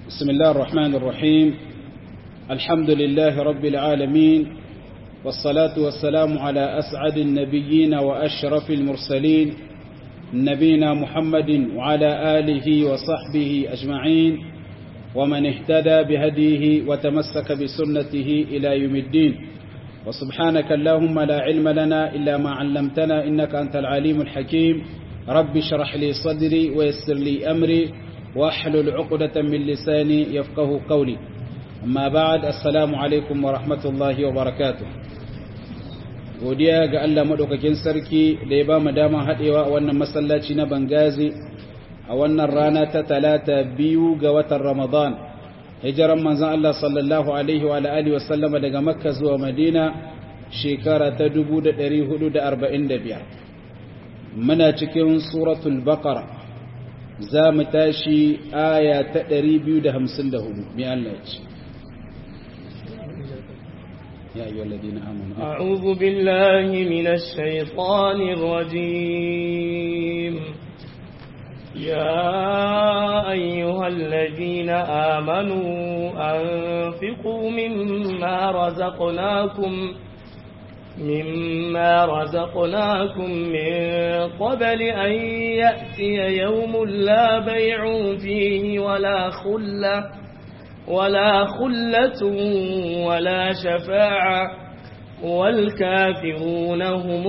بسم الله الرحمن الرحيم الحمد لله رب العالمين والصلاة والسلام على أسعد النبيين وأشرف المرسلين نبينا محمد وعلى آله وصحبه أجمعين ومن اهتدى بهديه وتمسك بسنته إلى يوم الدين وسبحانك اللهم لا علم لنا إلا ما علمتنا إنك أنت العليم الحكيم رب اشرح لي صدري ويسر لي أمري واحلل عقدة من لساني يفقه قولي أما بعد السلام عليكم ورحمة الله وبركاته godiya ga Allah madaukakin sarki da ya ba mu dama haɗewa a wannan masallaci na Bangazi a wannan rana ta talata biyu ga watan Ramadan hijiran manzon Allah sallallahu alaihi wa alihi wa sallama daga Makka zuwa Madina shekara ta 1445 muna cikin suratul Baqara za mu tashi aya ta 254 mai Allah ya ce يا أيها الذين آمنوا أعوذ بالله من الشيطان الرجيم يا أيها الذين آمنوا أنفقوا مما رزقناكم مما رزقناكم من قبل أن يأتي يوم لا بيع فيه ولا خلة ولا خلة ولا شفاعة والكافرون هم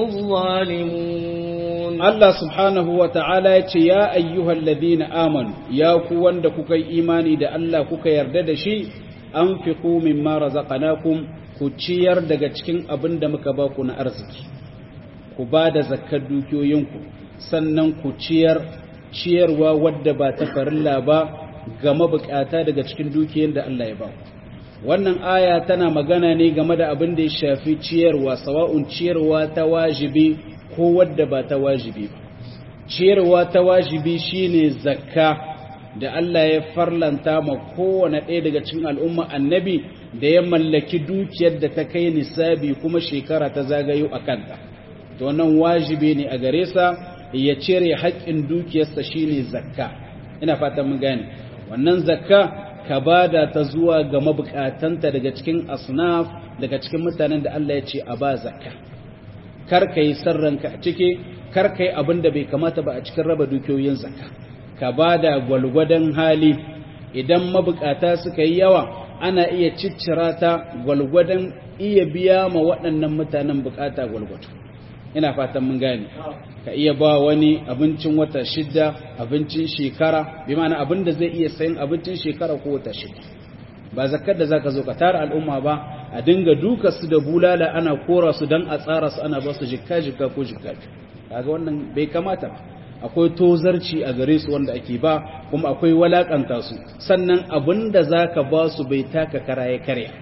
الظالمون الله سبحانه وتعالى يا أيها الذين آمنوا يا كوان دكوك إيماني دا الله كوك يردد شيء أنفقوا مما رزقناكم كتشير daga cikin abin da muka ba ku na arziki ku ba da zakkar dukiyoyinku sannan ku ciyar ciyarwa wadda ba ta farilla ba ga mabukata daga cikin dukiyar da Allah ya ba wannan aya tana magana ne game da abin da ya shafi ciyarwa sawa'un ciyarwa ta wajibi ko wadda ba ta wajibi ba ciyarwa ta wajibi shine zakka da Allah ya farlanta ma kowane ɗaya daga cikin al'umma annabi da ya mallaki dukiyar da ta kai nisabi kuma shekara ta zagayo a kanta to wannan wajibi ne a gare sa ya cire haƙƙin dukiyarsa shine zakka ina fatan mun gane wannan zakka ka bada ta zuwa ga mabukatanta daga cikin asnaf daga cikin mutanen da Allah ya ce a ba zakka kar ka yi sarranka a ciki kar ka yi abin da bai kamata ba a cikin raba dukiyoyin zakka ka bada gwalgwadon hali idan mabukata suka yi yawa ana iya ciccira ta gwalgwadon iya biya ma waɗannan mutanen bukata gwalgwado ina fatan mun gane ka iya ba wani abincin wata shida abincin shekara bi mana abin da zai iya sayan abincin shekara ko wata shida ba zakar da zaka zo ka tara al'umma ba a dinga duka su da bulala ana kora su dan a tsara su ana ba su jikka jikka ko jikka kaga wannan bai kamata ba akwai tozarci a gare su wanda ake ba kuma akwai walakanta su sannan abin da zaka ba su bai taka karaye karya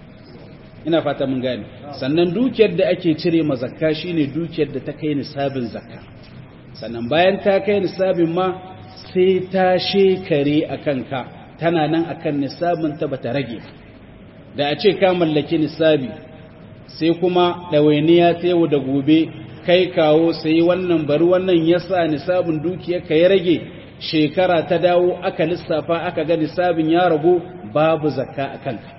ina fata mun gane sannan dukiyar da ake cire ma zakka shine dukiyar da ta kai nisabin zakka sannan bayan ta kai nisabin ma sai ta shekare akan ka tana nan akan nisabin ta bata rage da a ce ka mallaki nisabi sai kuma ɗawainiya ta yau da gobe kai kawo sai wannan bari wannan yasa nisabin dukiyar ka ya rage shekara ta dawo aka lissafa aka ga nisabin ya ragu babu zakka akan ka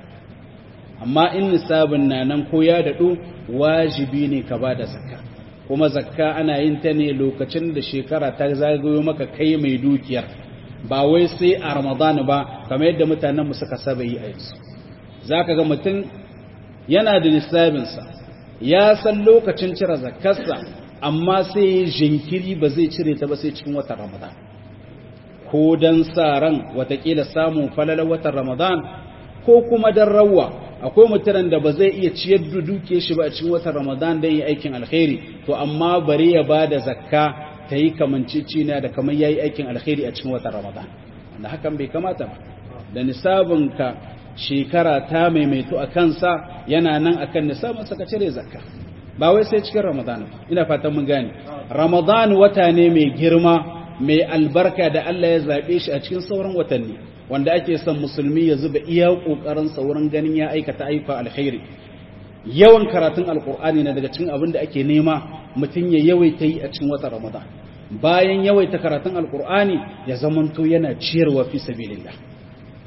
amma in nisabin na nan ko ya daɗu wajibi ne ka ba da zakka kuma zakka ana yin ta ne lokacin da shekara ta zagayo maka kai mai dukiyar ba wai sai a ramadan ba kamar yadda mutanen mu suka saba yi a yanzu za ka ga mutum yana da nisabinsa ya san lokacin cire zakkarsa amma sai jinkiri ba zai cire ta ba sai cikin watan ramadan ko don sa ran watakila samun falalar watan ramadan ko kuma don rawa akwai mutanen da ba zai iya ciyar da duke shi ba a cikin watan Ramadan da yi aikin alkhairi to amma bari ya ba da zakka ta yi kamancicina da kamar ya yi aikin alkhairi a cikin watan Ramadan wanda hakan bai kamata ba da nisabinka shekara ta maimaito a kansa yana nan akan nisabin ka cire zakka ba wai sai cikin Ramadan ina fatan mun gane Ramadan wata ne mai girma mai albarka da Allah ya zabe shi a cikin sauran watanni wanda ake son musulmi ya zuba iya ƙoƙarinsa wurin ganin ya aikata aika alkhairi yawan karatun alkur'ani na daga cikin abin da ake nema mutum ya yawaita yi a cikin watan ramadan bayan yawaita karatun alkur'ani ya zamanto yana ciyarwa fi sabilillah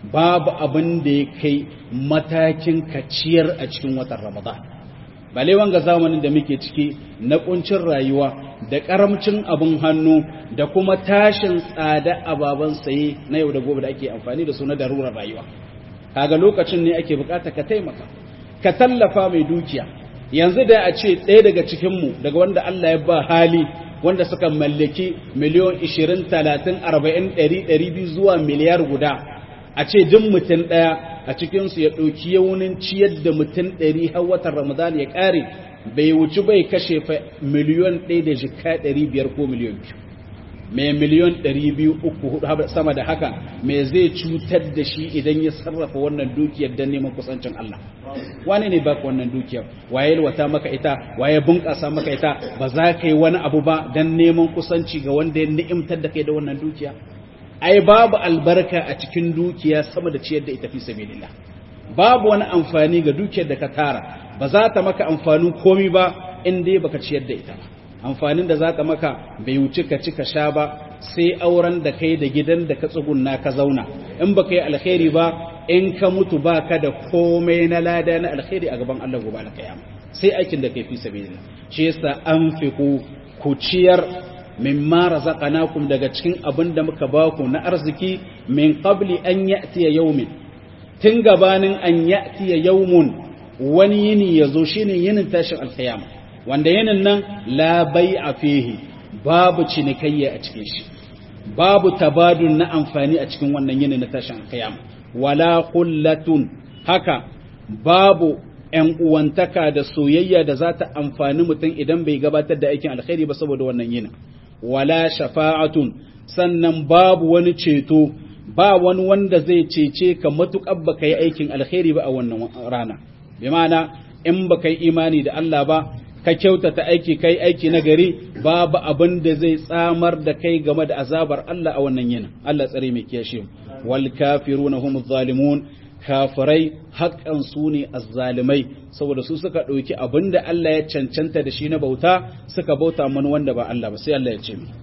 babu abin da ya kai matakin kaciyar a cikin watan ramadan bale wanga zamanin da muke ciki na kuncin rayuwa da karamcin abin hannu da kuma tashin tsada ababen saye na yau da gobe da ake amfani da su na darurar rayuwa kaga lokacin ne ake bukata ka taimaka ka tallafa mai dukiya yanzu da a ce ɗaya daga cikinmu daga wanda Allah ya ba hali wanda suka mallaki miliyon 20 30 40 100 200 zuwa miliyar guda a ce duk mutum ɗaya a cikinsu ya ɗauki yaunin ciyar da mutum ɗari har watan ramadan ya ƙare bai wuci bai kashe fa miliyon ɗaya da jika ɗari biyar ko miliyon biyu mai miliyon ɗari biyu uku hudu sama da haka mai zai cutar da shi idan ya sarrafa wannan dukiyar don neman kusancin Allah wane ne baka wannan dukiyar waye wata maka ita waye bunƙasa maka ita ba za ka yi wani abu ba don neman kusanci ga wanda ya ni'imtar da kai da wannan dukiya ai babu albarka a cikin dukiya sama da ciyar da ita fi sabilillah babu wani amfani ga dukiyar da ka tara ba za ta maka amfanin komi ba in dai baka ciyar da ita ba amfanin da za ta maka bai wuce ka ci ka sha ba sai auren da kai da gidan da ka tsugunna ka zauna in baka yi alkhairi ba in ka mutu ba ka da komai na lada na alkhairi a gaban Allah gobe alkiyama sai aikin da kai fi sabilillah shi yasa anfiqu ku ciyar mimma razaqnakum daga cikin abin da muka baku na arziki min qabli an ya'tiya yawmin tun gabanin an ya'tiya yawmun wani yini yazo shine yinin tashin alkiyama wanda yinin nan la bai'a fihi babu cinikayya a cikin shi babu tabadun na amfani a cikin wannan yinin na tashin alkiyama wala qullatun haka babu ‘yan uwantaka da soyayya da za ta amfani mutum idan bai gabatar da aikin alkhairi ba saboda wannan yinin wala shafa'atun sannan babu wani ceto ba wani wanda zai cece ka matuƙar ba ka yi aikin alkhairi ba a wannan rana bi ma'ana in ba ka yi imani da Allah ba ka kyautata aiki kai aiki na gari babu abin da zai tsamar da kai game da azabar Allah a wannan yinin Allah tsare mai kiyashe wal kafiruna humuz zalimun kafirai haƙƙan su ne azzalimai saboda su suka ɗauki abin da Allah ya cancanta da shi na bauta suka bauta mana wanda ba Allah ba sai Allah ya ce mi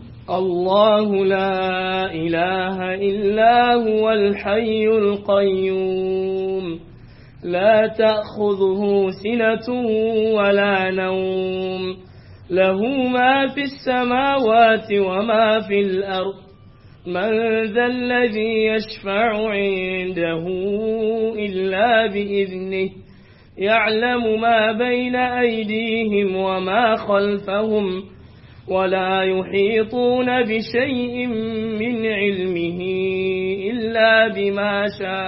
الله لا إله إلا هو الحي القيوم لا تأخذه سنة ولا نوم له ما في السماوات وما في الأرض من ذا الذي يشفع عنده إلا بإذنه يعلم ما بين أيديهم وما خلفهم ولا يحيطون بشيء من علمه إلا بما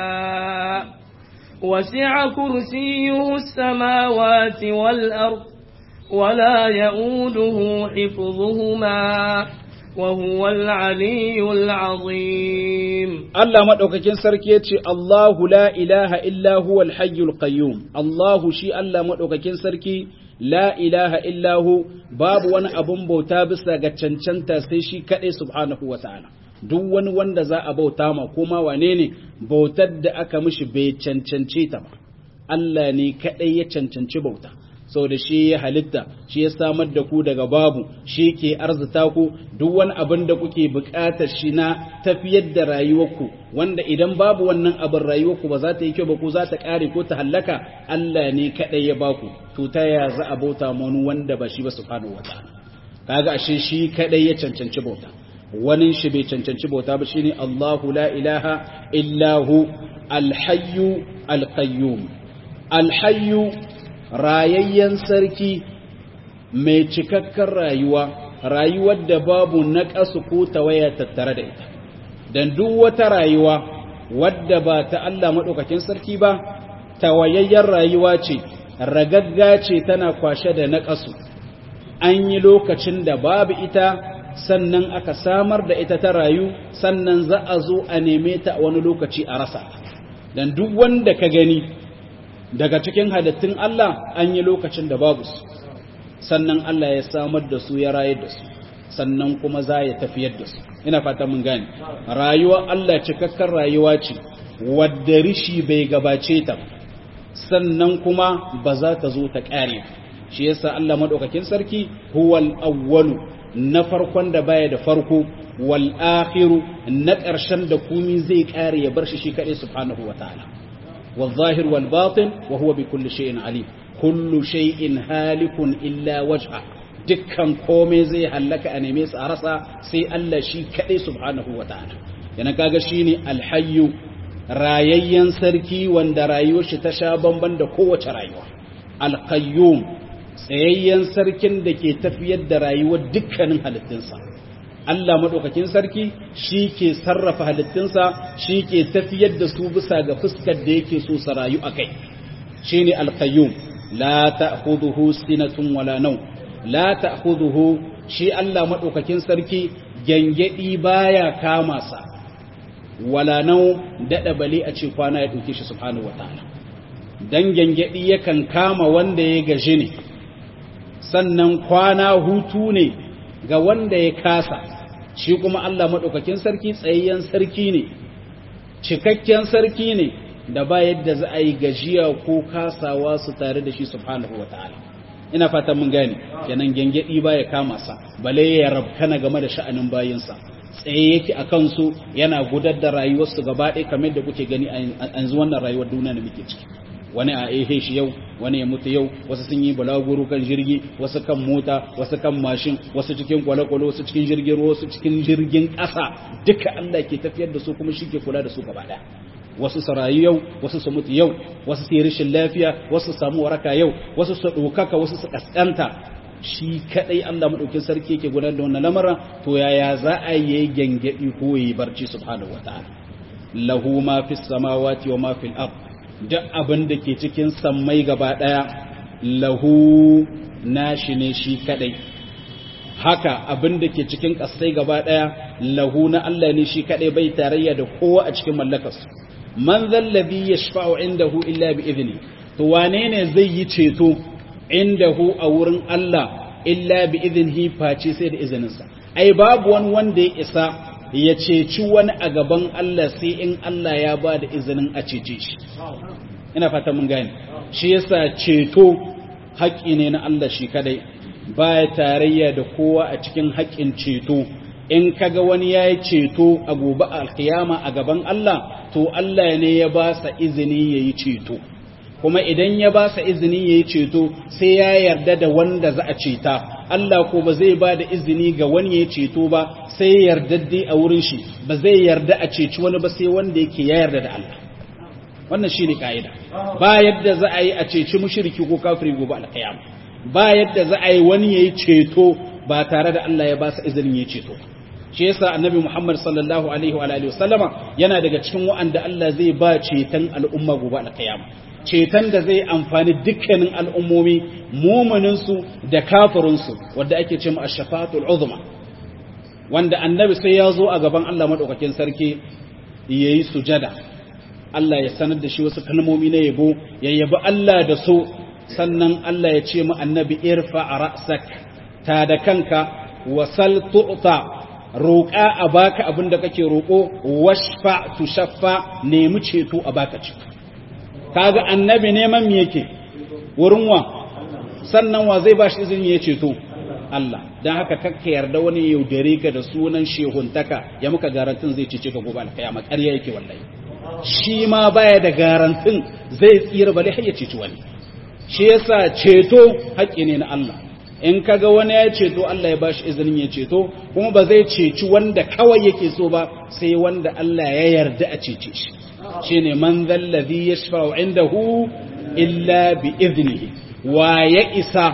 شاء وسع كرسيه السماوات والأرض ولا يؤوده حفظهما وهو العلي العظيم الله مدوكاكين sarki yace Allahu la ilaha illa huwal hayyul qayyum Allahu shi Allah madaukakin sarki la ilaha illa hu babu wani abun bauta bisa ga cancanta sai shi kadai subhanahu wataala duk wani wanda za a bauta ma kuma wane ne bautar da aka mishi bai cancance ta ba Allah ne kadai ya cancanci bauta sau da shi ya halitta shi ya samar da ku daga babu shi ke arzita ku duk wani abin da kuke buƙatar shi na tafiyar da rayuwarku wanda idan babu wannan abin rayuwarku ba za ta yi kyau ba ko za ta ƙare ko ta hallaka Allah ne kaɗai ya baku to ta ya za a bauta wani wanda ba shi ba subhanahu wataala kaga ashe shi kaɗai ya cancanci bauta wani shi bai cancanci bauta ba shine Allahu la ilaha illa hu al-hayyu al-qayyum al-hayyu rayayyen sarki mai cikakken rayuwa rayuwar da babu naƙasu ko tawaya tattare da ita don duk wata rayuwa wadda ba ta Allah maɗaukakin sarki ba tawayayyen rayuwa ce ragagga ce tana kwashe da naƙasu an yi lokacin da babu ita sannan aka samar da ita ta rayu sannan za a zo a neme ta wani lokaci a rasa don duk wanda ka gani daga cikin halittun Allah an yi lokacin da babu su sannan Allah ya samar da su ya rayar da su sannan kuma za ya tafiyar da su ina fata mun gane rayuwa Allah cikakken rayuwa ce wadda rishi bai gabace ta sannan kuma ba za ta zo ta ƙare shi yasa Allah madaukakin sarki huwal awwalu na farkon da baya da farko wal akhiru na ƙarshen da kumi zai kare ya bar shi shi kadai subhanahu wataala wal zahir wal batin wa huwa bi kulli shay'in alim kullu shay'in halikun illa wajha dukkan komai zai hallaka a neme su a rasa sai Allah shi kadai subhanahu wataala yana kaga shine alhayyu rayayyen sarki wanda rayuwar shi ta sha bamban da kowace rayuwa alqayyum tsayayyen sarkin da ke tafiyar da rayuwar dukkanin halittunsa Allah maɗaukakin sarki shi ke sarrafa halittunsa shi ke tafiyar da su bisa ga fuskar da yake so su rayu a kai shi ne alkayyum la ta'khudhuhu sinatun wala naw la ta'khudhuhu shi Allah maɗaukakin sarki gangadi baya kama sa wala naw dada bali a ce kwana ya dauke shi subhanahu wataala dan gangadi yakan kama wanda ya gaji ne sannan kwana hutu ne ga wanda ya kasa shi kuma Allah maɗaukakin sarki tsayayyen sarki ne cikakken sarki ne da ba yadda za a yi gajiya ko kasawa su tare da shi subhanahu wa ta'ala ina fatan mun gane kenan gengedi ba ya kama sa bale ya rabkana game da sha'anin bayinsa tsaye yake a kansu yana gudar da rayuwarsu gaba ɗaya kamar da kuke gani a yanzu wannan rayuwar duniya da muke ciki wani a ehe shi yau wani ya mutu yau wasu sun yi balaguro kan jirgi wasu kan mota wasu kan mashin wasu cikin kwale-kwale wasu cikin jirgin ruwa wasu cikin jirgin ƙasa duka Allah ke tafiyar da su kuma shi ke kula da su gaba ɗaya wasu su rayu yau wasu su mutu yau wasu su yi rashin lafiya wasu su samu waraka yau wasu su ɗaukaka wasu su ƙasƙanta shi kaɗai Allah maɗaukin sarki yake gudanar da wannan lamarin to yaya za a yi gyangyaɗi ko yi barci subhanahu wataala lahu ma fis samawati wa ma fil ard duk abin da ke cikin sammai gaba ɗaya lahu nashi ne shi kadai haka abin da ke cikin ƙasai gaba ɗaya lahu na Allah ne shi kadai bai tarayya da kowa a cikin mallakarsu man zallabi ya shafa'u indahu illa bi izini to wane ne zai yi ceto indahu a wurin Allah illa bi izini face sai da izininsa ai babu wani wanda ya isa ya ceci wani a gaban Allah sai in Allah ya ba da izinin a cece shi ina fata mun gane shi yasa ceto haƙƙi ne na Allah shi kadai baya tarayya da kowa a cikin haƙƙin ceto in kaga wani ya yi ceto a gobe alkiyama a gaban Allah to Allah ne ya ba sa izini ya yi ceto kuma idan ya ba sa izini ya yi ceto sai ya yarda da wanda za a ceta Allah ko ba zai ba da izini ga wani ya ceto ba sai ya yarda dai a wurin shi ba zai yarda a ceci wani ba sai wanda yake ya yarda da Allah wannan shi ne ka'ida ba yadda za a yi a ceci mushriki ko kafiri gobe alkiyama ba yadda za a yi wani ya yi ceto ba tare da Allah ya ba sa izinin ya ceto shi yasa annabi Muhammad sallallahu alaihi wa alihi wasallama yana daga cikin wa'anda Allah zai ba ceton al'umma gobe alkiyama ceton da zai amfani dukkanin al'ummomi mumaninsu da kafirinsu wadda ake ce a shafatul uzma wanda annabi sai ya zo a gaban Allah maɗaukakin sarki ya yi sujada Allah ya sanar da shi wasu kalmomi na yabo ya yabi Allah da so sannan Allah ya ce mu annabi irfa a ra'sak ta da kanka wasal tu'ta roƙa a baka abin da kake roƙo washfa tushaffa nemi ceto a baka ceto kaga annabi neman me yake wurin wa sannan wa zai bashi izini ya ceto Allah dan haka kakka yarda wani yaudare ka da sunan shehuntaka ya muka garantin zai cece ka gobe alkiyama ƙarya yake wallahi shi ma baya da garantin zai tsira bale har ya ceci wani shi yasa ceto haƙƙi ne na Allah in kaga wani ya ceto Allah ya bashi izinin ya ceto kuma ba zai ceci wanda kawai yake so ba sai wanda Allah ya yarda a cece shi shine man zallazi yashfa'u indahu illa bi iznihi wa ya isa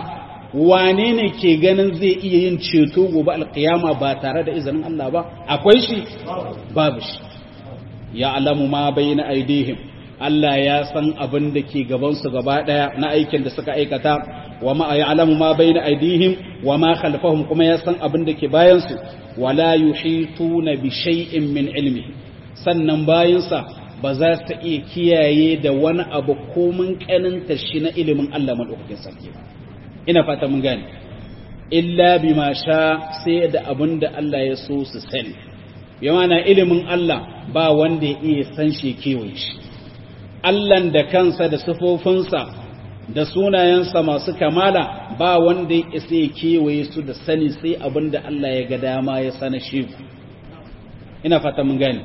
wane ne ke ganin zai iya yin ceto gobe alkiyama ba tare da izinin Allah ba akwai shi babu shi ya alamu ma bayna aidihim Allah ya san abin da ke gabansu gaba daya na aikin da suka aikata wa ma ya alamu ma bayna aidihim wa ma khalfahum kuma ya san abin da ke bayansu wala yuhituna bi shay'in min ilmihi sannan bayansa ba za su iya kiyaye da wani abu komin kaninta shi na ilimin Allah maɗaukakin sarki ba ina fata mun gane illa bima sha sai da abin da Allah ya so su sani yawa na ilimin Allah ba wanda ya iya san shi kewaye shi Allahn da kansa da sifofinsa da sunayensa masu kamala ba wanda ya isa ya kewaye su da sani sai abin da Allah ya ga dama ya sana shi ku ina fata mun gani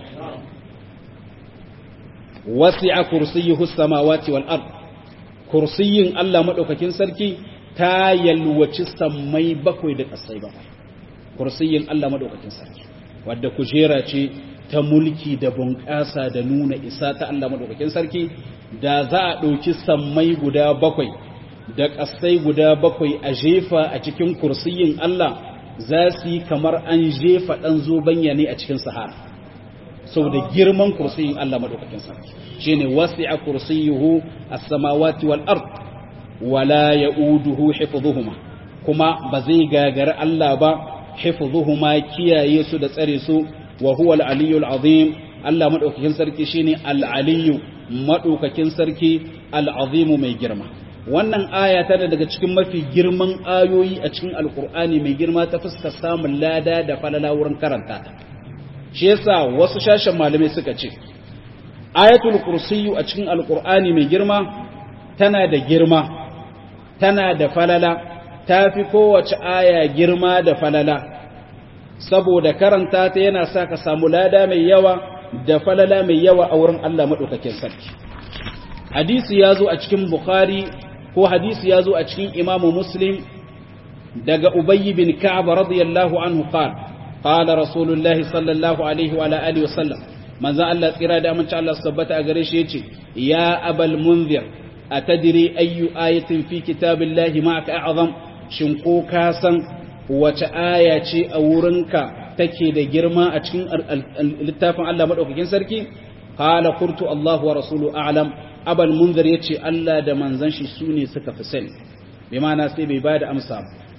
wasi'a kursiyyuhu samawati wal ard kursiyin Allah madaukakin sarki ta yalwaci sammai bakwai da kasai bakwai kursiyin Allah madaukakin sarki wadda kujera ce ta mulki da bunƙasa da nuna isa ta Allah madaukakin sarki da za a ɗauki sammai guda bakwai da ƙasai guda bakwai a jefa a cikin kursiyin Allah za su yi kamar an jefa ɗan zobanya ne a cikin sahara sau da girman kursiyin Allah maɗaukakin sarki shi ne wasu a kursiyuhu a samawati wal ard wala ya uduhu hifzuhuma kuma ba zai gagari Allah ba hifzuhuma kiyaye su da tsare su wa huwa al-aliyyul azim Allah maɗaukakin sarki shine al-aliyyu maɗaukakin sarki al'azimu mai girma wannan aya tana daga cikin mafi girman ayoyi a cikin alkur'ani mai girma ta fuska samun lada da falala wurin karanta ta shi yasa wasu shashen malamai suka ce ayatul kursiyu a cikin alkur'ani mai girma tana da girma tana da falala ta fi kowace aya girma da falala saboda karanta ta yana sa ka samu lada mai yawa da falala mai yawa a wurin Allah maɗaukakin sarki. Hadisi ya zo a cikin Bukhari ko hadisi ya zo a cikin Imamu Muslim daga Ubayy bin Ka'ab radiyallahu anhu qala qala Rasulullahi sallallahu alaihi wa alihi wa sallam manzo Allah tsira da amince Allah tabbata a gare shi yace ya abal munzir atadri ayyu ayatin fi kitabillahi ma'aka a'zam shin ko ka san wace aya ce a wurinka take da girma a cikin littafin Allah madaukakin sarki qala qultu Allah wa rasulu a'lam abal munzir yace Allah da manzon shi sune suka fi sani bi ma'ana sai bai bada amsa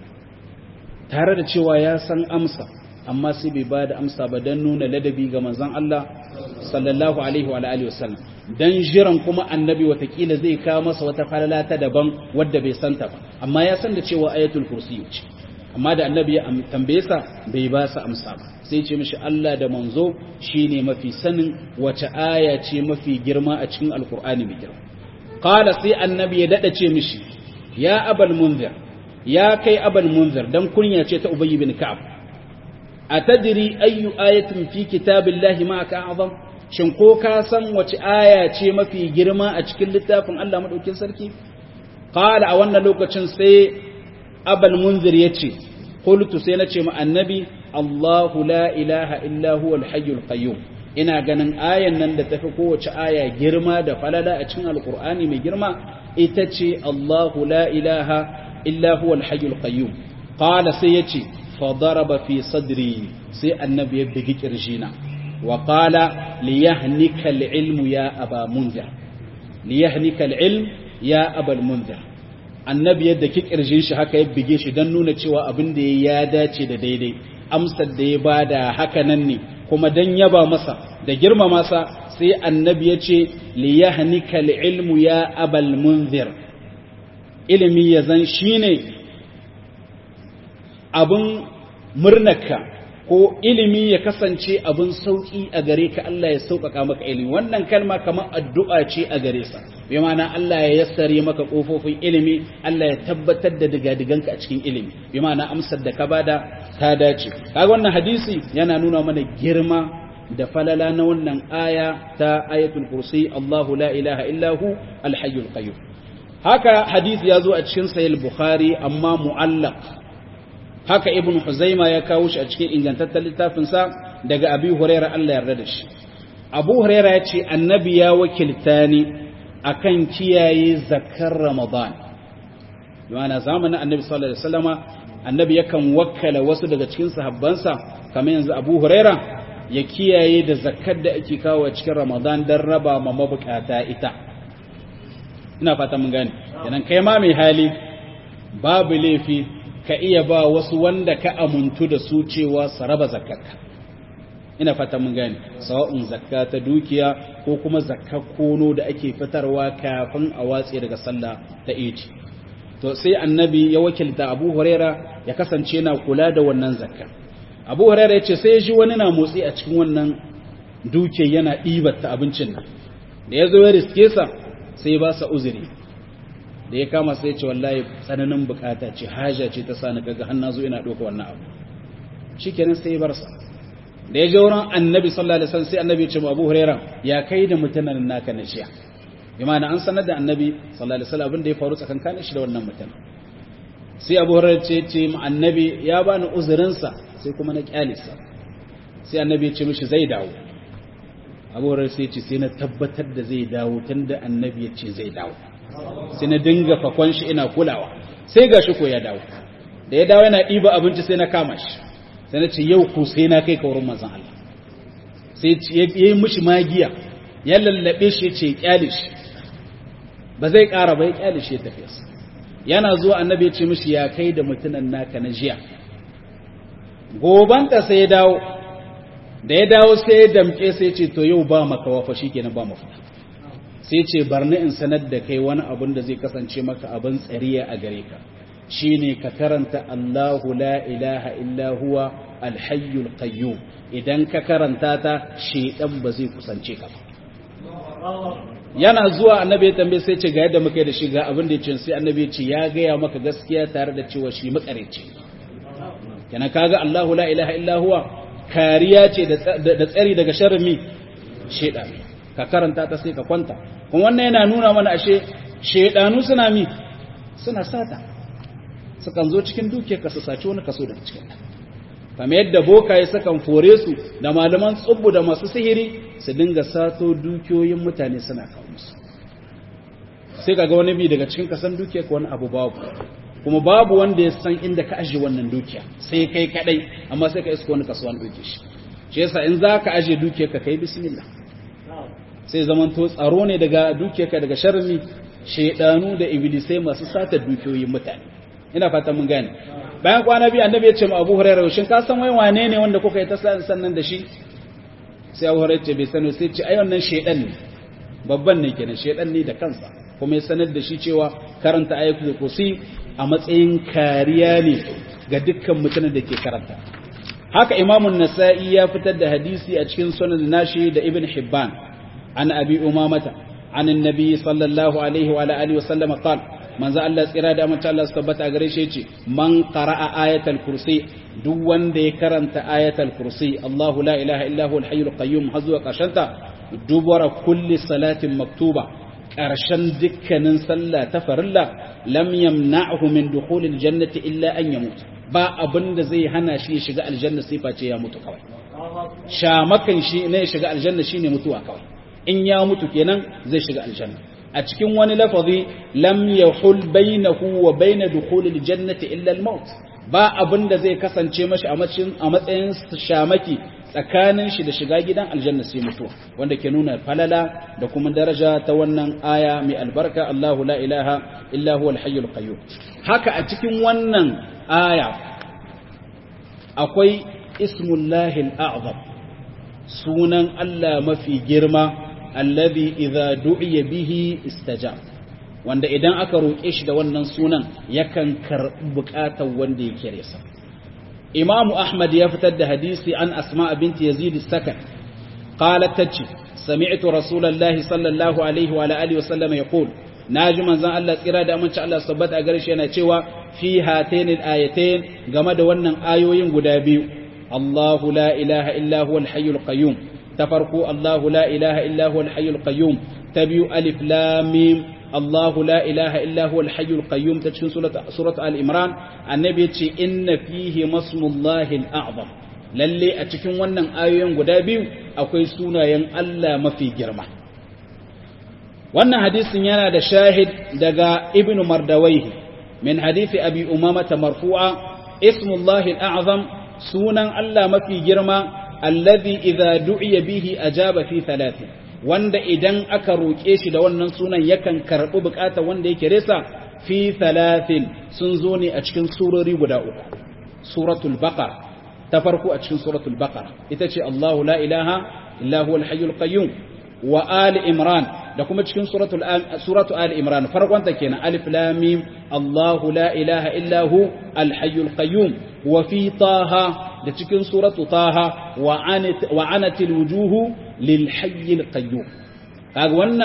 tare da cewa ya san amsa amma sai bai bada amsa ba dan nuna ladabi ga manzon Allah sallallahu alaihi wa alihi wasallam dan jiran kuma annabi watakila zai kawo masa wata falala ta daban wadda bai santa ba amma ya san da cewa ayatul kursi ce amma da annabi ya tambaye sa bai ba sa amsa ba sai ce mishi Allah da manzo shine mafi sanin wace aya ce mafi girma a cikin alkur'ani mai girma qala sai annabi ya dada ce mishi ya abal munzir ya kai abal munzir dan kunya ce ta ubay bin ka'ab atadri ayu ayatin fi kitabillahi ma'aka azam shin ko ka san wace aya ce mafi girma a cikin littafin Allah madaukin sarki qala a wannan lokacin sai abal munzir yace qultu sai nace ma annabi Allahu la ilaha illa huwal hayyul qayyum ina ganin ayan nan da tafi kowace aya girma da falala a cikin alqur'ani mai girma ita ce Allahu la ilaha illa huwal hayyul qayyum qala sai yace fa daraba fi sadri sai annabi ya bigi kirjina wa qala liyahnika al-ilmu ya aba munzir liyahnika al-ilm ya abal munzir annabi yadda ki kirjin shi haka ya bige shi don nuna cewa abin da ya dace da daidai amsar da ya bada haka nan ne kuma dan yaba masa da girma masa sai annabi ya ce li yahnika ilmu ya abal munzir ilimi ya zan shine abin murnaka ko ilimi ya kasance abin sauki a gare ka Allah ya sauƙaƙa maka ilimi wannan kalma kamar addu'a ce a gare sa bi ma'ana Allah ya yassare maka kofofin ilimi Allah ya tabbatar da digadiganka a cikin ilimi bi ma'ana amsar da ka bada ta dace kaga wannan hadisi yana nuna mana girma da falala na wannan aya ta ayatul kursi Allahu la ilaha illa hu al-hayyul qayyum haka hadisi ya zo a cikin sahih bukhari amma mu'allaq haka ibn huzaima ya kawo shi a cikin ingantaccen littafinsa daga abi huraira Allah yarda da shi abu huraira ya ce annabi ya wakilta ni akan kiyaye zakar ramadan yana zamanin annabi sallallahu alaihi wasallama annabi yakan wakkala wasu daga cikin sahabbansa kamar yanzu abu huraira ya kiyaye da zakar da ake kawo cikin ramadan don raba ma mabukata ita ina fata mun gane kenan kai ma mai hali babu laifi ka iya ba wasu wanda ka amuntu da su cewa su raba zakarka ina fata mun gane sawa'un zakka ta dukiya ko kuma zakkar kono da ake fitarwa kafin a watse daga sallah ta idi to sai annabi ya wakilta abu huraira ya kasance na kula da wannan zakka abu huraira ya ce sai ya ji wani na motsi a cikin wannan duke yana ɗibar ta abincin nan da ya zo ya riske sa sai ba sa uzuri da ya kama sai ce wallahi tsananin bukata ce haja ce ta sani kaga har na zo ina ɗauka wannan abu shikenan sai ya bar sa da ya je wurin annabi sallallahu alaihi wasallam sai annabi ya ce ma Abu Huraira ya kai da mutanen naka na jiya bi ma'ana an sanar da annabi sallallahu alaihi wasallam abin da ya faru tsakankanin shi da wannan mutum sai Abu Huraira ce ce ma annabi ya bani uzurin sa sai kuma na kyalisa sai annabi ya ce mishi zai dawo Abu Huraira sai ya ce sai na tabbatar da zai dawo tunda annabi ya ce zai dawo sai na dinga fakon shi ina kulawa sai gashi ko ya dawo da ya dawo yana ɗiba abinci sai na kama shi sai na ce yau ku sai na kai kaurin manzan Allah sai ya yi mishi magiya ya lallabe shi ce kyale shi ba zai ƙara ba ya kyale shi ya tafi yana zuwa annabi ya ce mishi ya kai da mutunan naka na jiya gobanta sai ya dawo da ya dawo sai ya damke sai ce to yau ba maka wafa shikenan ba mafita sai ce barni in sanar da kai wani abun da zai kasance maka abin tsariya a gare ka shine ka karanta Allahu la ilaha illa huwa alhayyul qayyum idan ka karanta ta shedan ba zai kusance ka ba yana zuwa annabi ya tambaye sai ce ga yadda muka yi da shi ga abin da ya ce sai annabi ya ce ya gaya maka gaskiya tare da cewa shi makareci kana kaga Allahu la ilaha illa huwa kariya ce da tsari daga sharrin mi shedan ka karanta ta sai ka kwanta kuma wannan yana nuna mana ashe shedanu suna mi suna sata sukan zo cikin dukiyar ka su saci wani kaso daga cikin kamar yadda bokaye sukan fore su da malaman tsubbu da masu sihiri su dinga sato dukiyoyin mutane suna kawo musu sai kaga wani bi daga cikin kasan dukiyar ka wani abu babu kuma babu wanda ya san inda ka aje wannan dukiya sai kai kadai amma sai ka iska wani kaso an duke shi shi yasa in za ka aje dukiyar ka kai bismillah sai zamanto tsaro ne daga dukiyar ka daga sharri shedanu da iblisai masu sata dukiyoyin mutane ina fata mun gane bayan kwana biyu annabi ya ce ma Abu Hurairah shin ka san wai wane ne wanda kuka yi ta sannan da shi sai Abu Hurairah ce bai sani sai ce ai wannan shedan ne babban ne kenan shedan ne da kansa kuma ya sanar da shi cewa karanta ayatul kursi a matsayin kariya ne ga dukkan mutanen da ke karanta haka imamun nasa'i ya fitar da hadisi a cikin sunan nashi da ibn hibban an abi umamata an annabi sallallahu alaihi wa alihi wa sallam qala manzo Allah tsira da amince Allah su tabbata gare shi yace man qara'a ayatul kursi duk wanda ya karanta ayatul kursi Allahu la ilaha illa huwal hayyul qayyum har zuwa karshenta dubara kulli salatin maktuba karshen dukkanin sallah ta farilla lam yamna'hu min dukhulil jannati illa an yamut ba abinda zai hana shi ya shiga aljanna sai face ya mutu kawai shamakan shi ne ya shiga aljanna shine mutuwa kawai in ya mutu kenan zai shiga aljanna a cikin wani lafazi lam yahul bainahu wa bain dukhulil jannati illa al-maut ba abinda zai kasance mashi a matsayin shamaki tsakanin shi da shiga gidan aljanna sai mutuwa wanda ke nuna falala da kuma daraja ta wannan aya mai albarka Allahu la ilaha illa huwa al-hayyul qayyum haka a cikin wannan aya akwai ismullahi al-a'zam sunan Allah mafi girma alladhi idza du'iya bihi istajab wanda idan aka roƙe shi da wannan sunan yakan karɓi buƙatar wanda yake resa imamu ahmad ya fitar da hadisi an asma binti yazid sakan qalat tace sami'tu rasulullahi sallallahu alaihi wa alihi wa sallam yaqul naji manzon Allah tsira da aminci Allah sabbata a gare shi yana cewa fi hatain al-ayatain game da wannan ayoyin guda biyu Allahu la ilaha illa huwa al-hayyul qayyum ta farko Allahu la ilaha illa huwa al-hayyul qayyum ta biyu alif lam mim Allahu la ilaha illa huwa al-hayyul qayyum ta cikin surat al-imran annabi yace inna fihi masmullahi al-a'zam lalle a cikin wannan ayoyin guda biyu akwai sunayen Allah mafi girma wannan hadisin yana da shahid daga ibnu mardawaihi min hadisi abi umamata marfu'a ismullahi al-a'zam sunan Allah mafi girma alladhi idza du'iya bihi ajaba fi thalathin wanda idan aka roƙe shi da wannan sunan yakan karɓi buƙatar wanda yake resa fi thalathin sun zo ne a cikin surori guda uku suratul baqara ta farko a cikin suratul baqara ita ce Allahu la ilaha illa huwal hayyul qayyum wa ali imran da kuma cikin suratul suratu ali imran farkon ta kenan alif lam mim Allahu la ilaha illa hu al hayyul qayyum wa fi taha da cikin suratu taha wa anatil wujuhu lil hayyil qayyum kaga wannan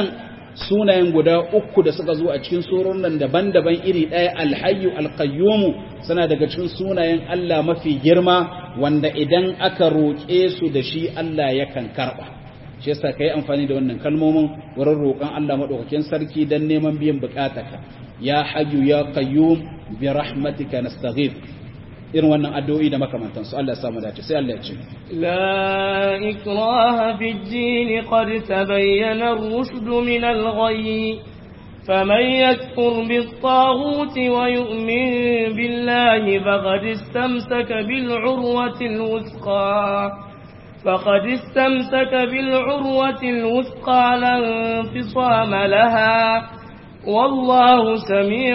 sunayen guda uku da suka zo a cikin surorin nan daban-daban iri ɗaya alhayyu alqayyumu suna daga cikin sunayen Allah mafi girma wanda idan aka roƙe su da shi Allah yakan karɓa shi yasa kai amfani da wannan kalmomin wurin roƙon Allah madaukakin sarki dan neman biyan bukatarka ya hayyu ya qayyum bi rahmatika nastaghith irin wannan addu'o'i da makamantan su Allah ya samu dace sai Allah ya ce la ikraha fi ad-din qad tabayyana ar-rushd min al-ghayy فمن يكفر بالطاغوت ويؤمن بالله فقد استمسك بالعروة الوثقى فقد استمسك بالعروة الوثقى لا انفصام لها والله سميع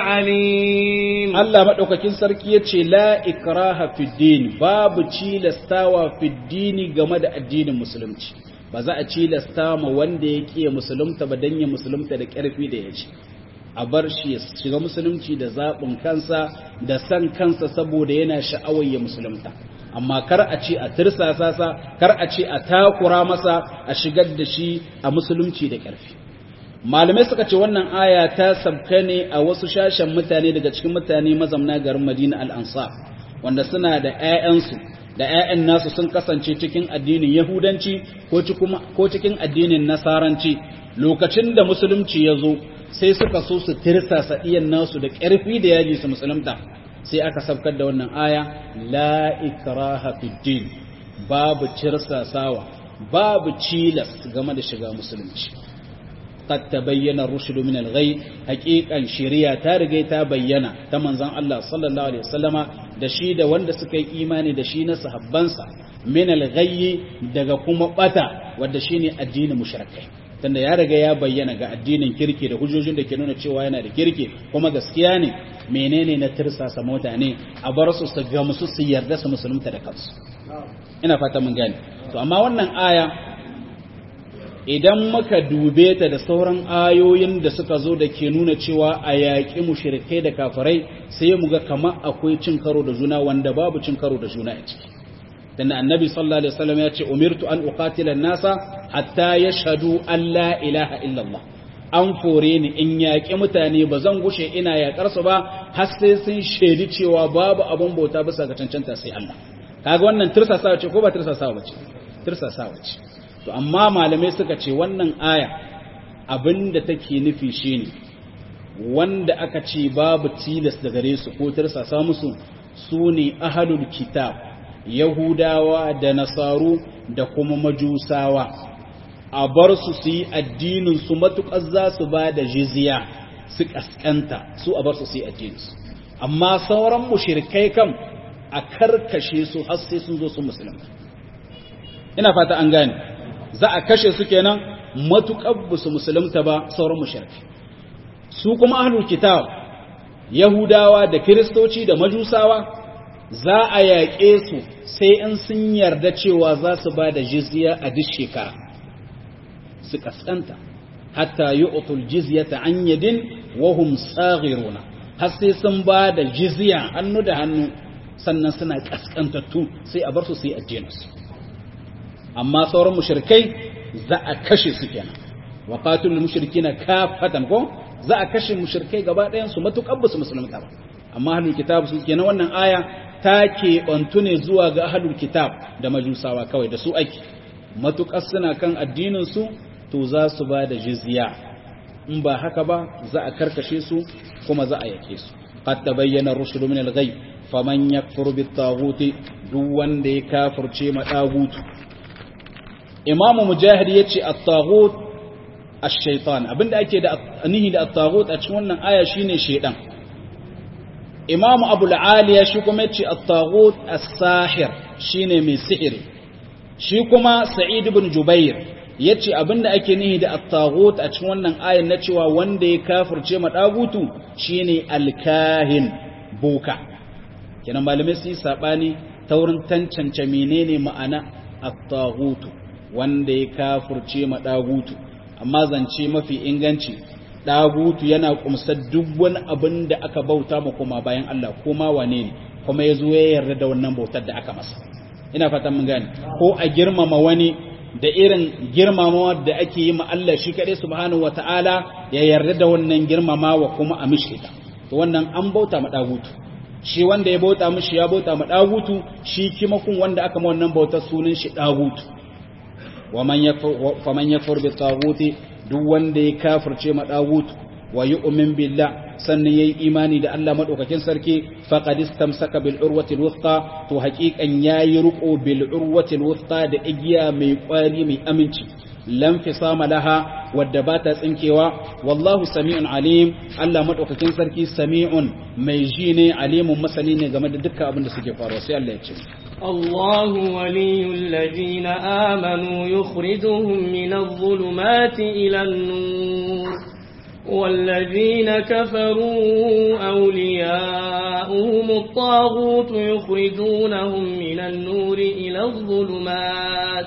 عليم Allah madaukakin sarki yace la ikraha fid din babu cilastawa fid dini game da addinin musulunci ba za a cilasta ma wanda ya kiyaye musulunta ba dan ya musulunta da karfi da yace a bar shi ya shiga musulunci da zabin kansa da san kansa saboda yana sha'awar ya musulunta amma kar a ce a tirsasa sa kar a ce a takura masa a shigar da shi a musulunci da ƙarfi malamai suka ce wannan aya ta sabka ne a wasu shashen mutane daga cikin mutane mazamna garin Madina al-Ansar wanda suna da ƴaƴansu da ƴaƴan nasu sun kasance cikin addinin Yahudanci ko cikin addinin Nasaranci lokacin da musulunci ya zo sai suka so su tirsasa iyan nasu da ƙarfi da yaji su musulunta sai aka sabkar da wannan aya la ikraha fid din babu cirsasawa babu cilas game da shiga musulunci qad tabayyana ar-rushd min al-ghay haqiqan shari'a ta riga ta bayyana ta manzon Allah sallallahu alaihi wasallama da shi da wanda suka yi imani da shi na sahabbansa min al-ghay daga kuma bata wanda shine addinin mushrikai tunda ya riga ya bayyana ga addinin kirki da hujjojin da ke nuna cewa yana da kirki kuma gaskiya ne menene na tirsasa mutane a bar su su ga musu su yarda su musulunta da kansu ina fata mun gane to amma wannan aya idan muka dube ta da sauran ayoyin da suka zo da ke nuna cewa a yaƙi mushrikai da kafirai sai mu ga kamar akwai cin karo da juna wanda babu cin karo da juna a ciki dan annabi sallallahu alaihi wasallam ya ce umirtu an uqatila an-nasa hatta yashhadu an la ilaha illallah an fore ni in yaƙi mutane ba zan gushe ina yaƙar su ba har sai sun shaidi cewa babu abun bauta bisa ga cancanta sai Allah kaga wannan tirsasawa ce ko ba tirsasawa ce tirsasawa ce to amma malamai suka ce wannan aya abinda take nufi shine wanda aka ce babu tilas da gare su ko tirsasa musu su ne ahlul kitab yahudawa da nasaru da kuma majusawa a bar su su yi addinin su matuƙar za su ba da jizya su ƙasƙanta su a bar su su yi addininsu amma sauran mushrikai kam a karkashe su har sai sun zo su musulunta ina fata an gane za a kashe su kenan matuƙar ba su musulunta ba sauran mushrikai su kuma ahlul kitab yahudawa da kiristoci da majusawa za a yaƙe su sai in sun yarda cewa za su ba da jizya a duk shekara su kaskanta hatta yi otul jizya ta an yadin wahum tsagiruna har sai sun ba da jizya hannu da hannu sannan suna kaskantattu sai a bar su su yi addininsu amma sauran mushrikai za a kashe su kenan wa qatilul mushrikina kafatan ko za a kashe mushrikai gaba ɗayan su matuƙar ba su musulunta ba amma ahlul kitab su kenan wannan aya ta keɓantu ne zuwa ga ahlul kitab da majusawa kawai da su ake matuƙar suna kan addinin su to za su ba da jizya in ba haka ba za a karkashe su kuma za a yake su qad tabayyana rushd min al-ghay faman yakfur bit-taghut duk wanda ya kafirce ma tagutu imamu mujahid yace at-taghut ash-shaytan abinda ake da nihi da at-taghut a cikin wannan aya shine shaydan imamu abul aliya shi kuma yace at-taghut as-sahir shine mai sihiri shi kuma sa'id ibn jubair yace abinda ake nihi da at-taghut a cikin wannan ayan na cewa wanda ya kafirce ma dagutu shine al-kahin boka kenan malamai su yi sabani ta wurin tantance menene ma'ana at-taghutu wanda ya kafirce ma dagutu amma zance mafi inganci dagutu yana kumsar duk wani abin da aka bauta ma kuma bayan Allah kuma wane ne kuma ya zo ya yarda da wannan bautar da aka masa ina fatan mun gane ko a girmama wani da irin girmamawa da ake yi ma Allah shi kaɗai subhanahu wata'ala ya yarda da wannan girmamawa kuma a mishi ta to wannan an bauta ma dagutu shi wanda ya bauta mishi ya bauta ma dagutu shi kimakun wanda aka ma wannan bautar sunan shi dagutu waman yakfur faman yakfur bi taguti duk wanda ya kafirce ma dagutu wa yu'min billah sannan yayi imani da Allah madaukakin sarki faqad istamsaka bil urwati wuthqa to haqiqan yayi ruko bil urwati wuthqa da igiya mai kwari mai aminci lam fisama laha wadda ba ta tsinkewa wallahu sami'un alim Allah madaukakin sarki sami'un mai ji ne alimun masani ne game da dukkan abin da suke faruwa sai Allah ya ce الله ولي الذين آمنوا يخرجهم من الظلمات إلى النور والذين كفروا أولياؤهم الطاغوت يخرجونهم من النور إلى الظلمات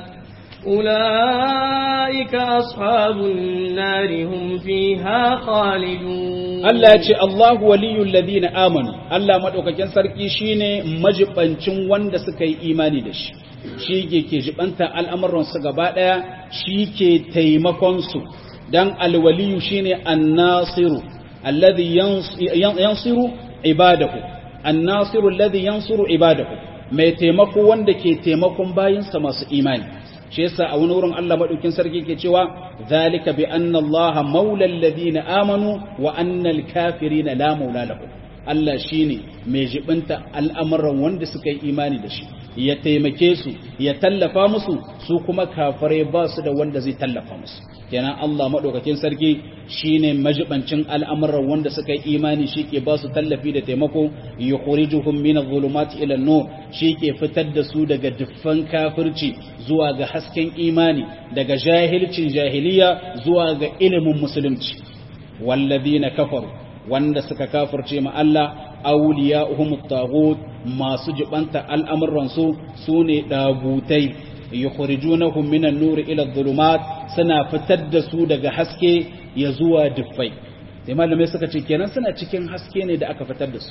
أولئك أصحاب النار هم فيها خالدون Allah ya ce Allahu waliyul ladina amanu Allah madaukakin sarki shine majibancin wanda suka yi imani da shi shi ke ke jibanta al'amuran su gaba daya shi ke taimakon su dan alwaliyu shine annasiru alladhi yansiru ibadahu annasiru alladhi yansuru ibadahu mai taimako wanda ke taimakon bayinsa masu imani shi yasa a wani wurin Allah madaukin sarki ke cewa zalika bi anna Allah maulal ladina amanu wa annal kafirina la maula lahum Allah shine mai jibinta al'amuran wanda suka yi imani da shi ya taimake su ya tallafa musu su kuma kafirai ba su da wanda zai tallafa musu kenan Allah madaukakin sarki shine majibancin al'amuran wanda suka yi imani shike ba su tallafi da taimako yukhrijuhum min adh-dhulumati ila an-nur shike fitar da su daga duffan kafirci zuwa ga hasken imani daga jahilcin jahiliya zuwa ga ilimin musulunci walladhina kafaru wanda suka kafirce ma Allah awliya'uhum at-taghut masu jibanta al'amuran su sune dagutai yukhrijunahum minan nur ila adh-dhulumat suna fitar da su daga haske ya zuwa duffai sai malamai suka ce kenan suna cikin haske ne da aka fitar da su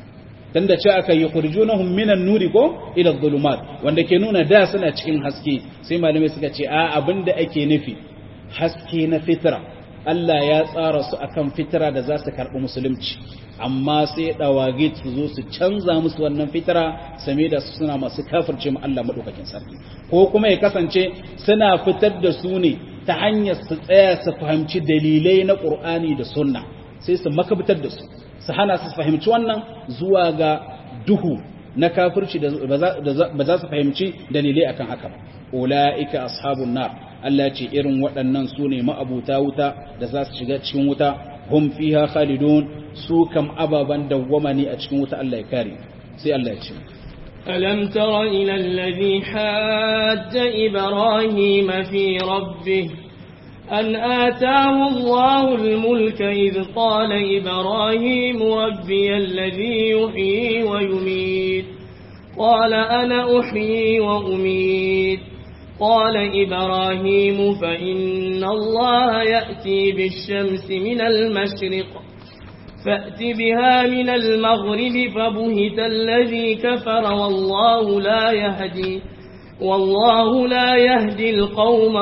dan da ce aka yukhrijunahum minan nuri ko ila adh-dhulumat wanda ke nuna da suna cikin haske sai malamai suka ce a abinda ake nufi haske na fitra Allah ya tsara su akan fitra da za su karɓi musulunci amma sai dawage su zo su canza musu wannan fitara same da su suna masu kafirce mu Allah madaukakin sarki ko kuma ya kasance suna fitar da su ne ta hanyar su tsaya su fahimci dalilai na Qur'ani da Sunna sai su makabtar da su su hana su fahimci wannan zuwa ga duhu na kafirci da ba za su fahimci dalilai akan haka ba ulaika ashabun nar Allah ce irin waɗannan su ne ma'abuta wuta da za su shiga cikin wuta hum fiha khalidun su kam ababan dawwama ne a cikin wuta Allah ya kare sai Allah ya ce ألم تر إلى الذي حاج إبراهيم في ربه أن آتاه الله الملك إذ قال إبراهيم ربي الذي يحيي ويميت قال أنا أحيي وأميت قال إبراهيم فإن الله يأتي بالشمس من المشرق فأت بها من المغرب فبهت الذي كفر والله لا يهدي والله لا يهدي القوم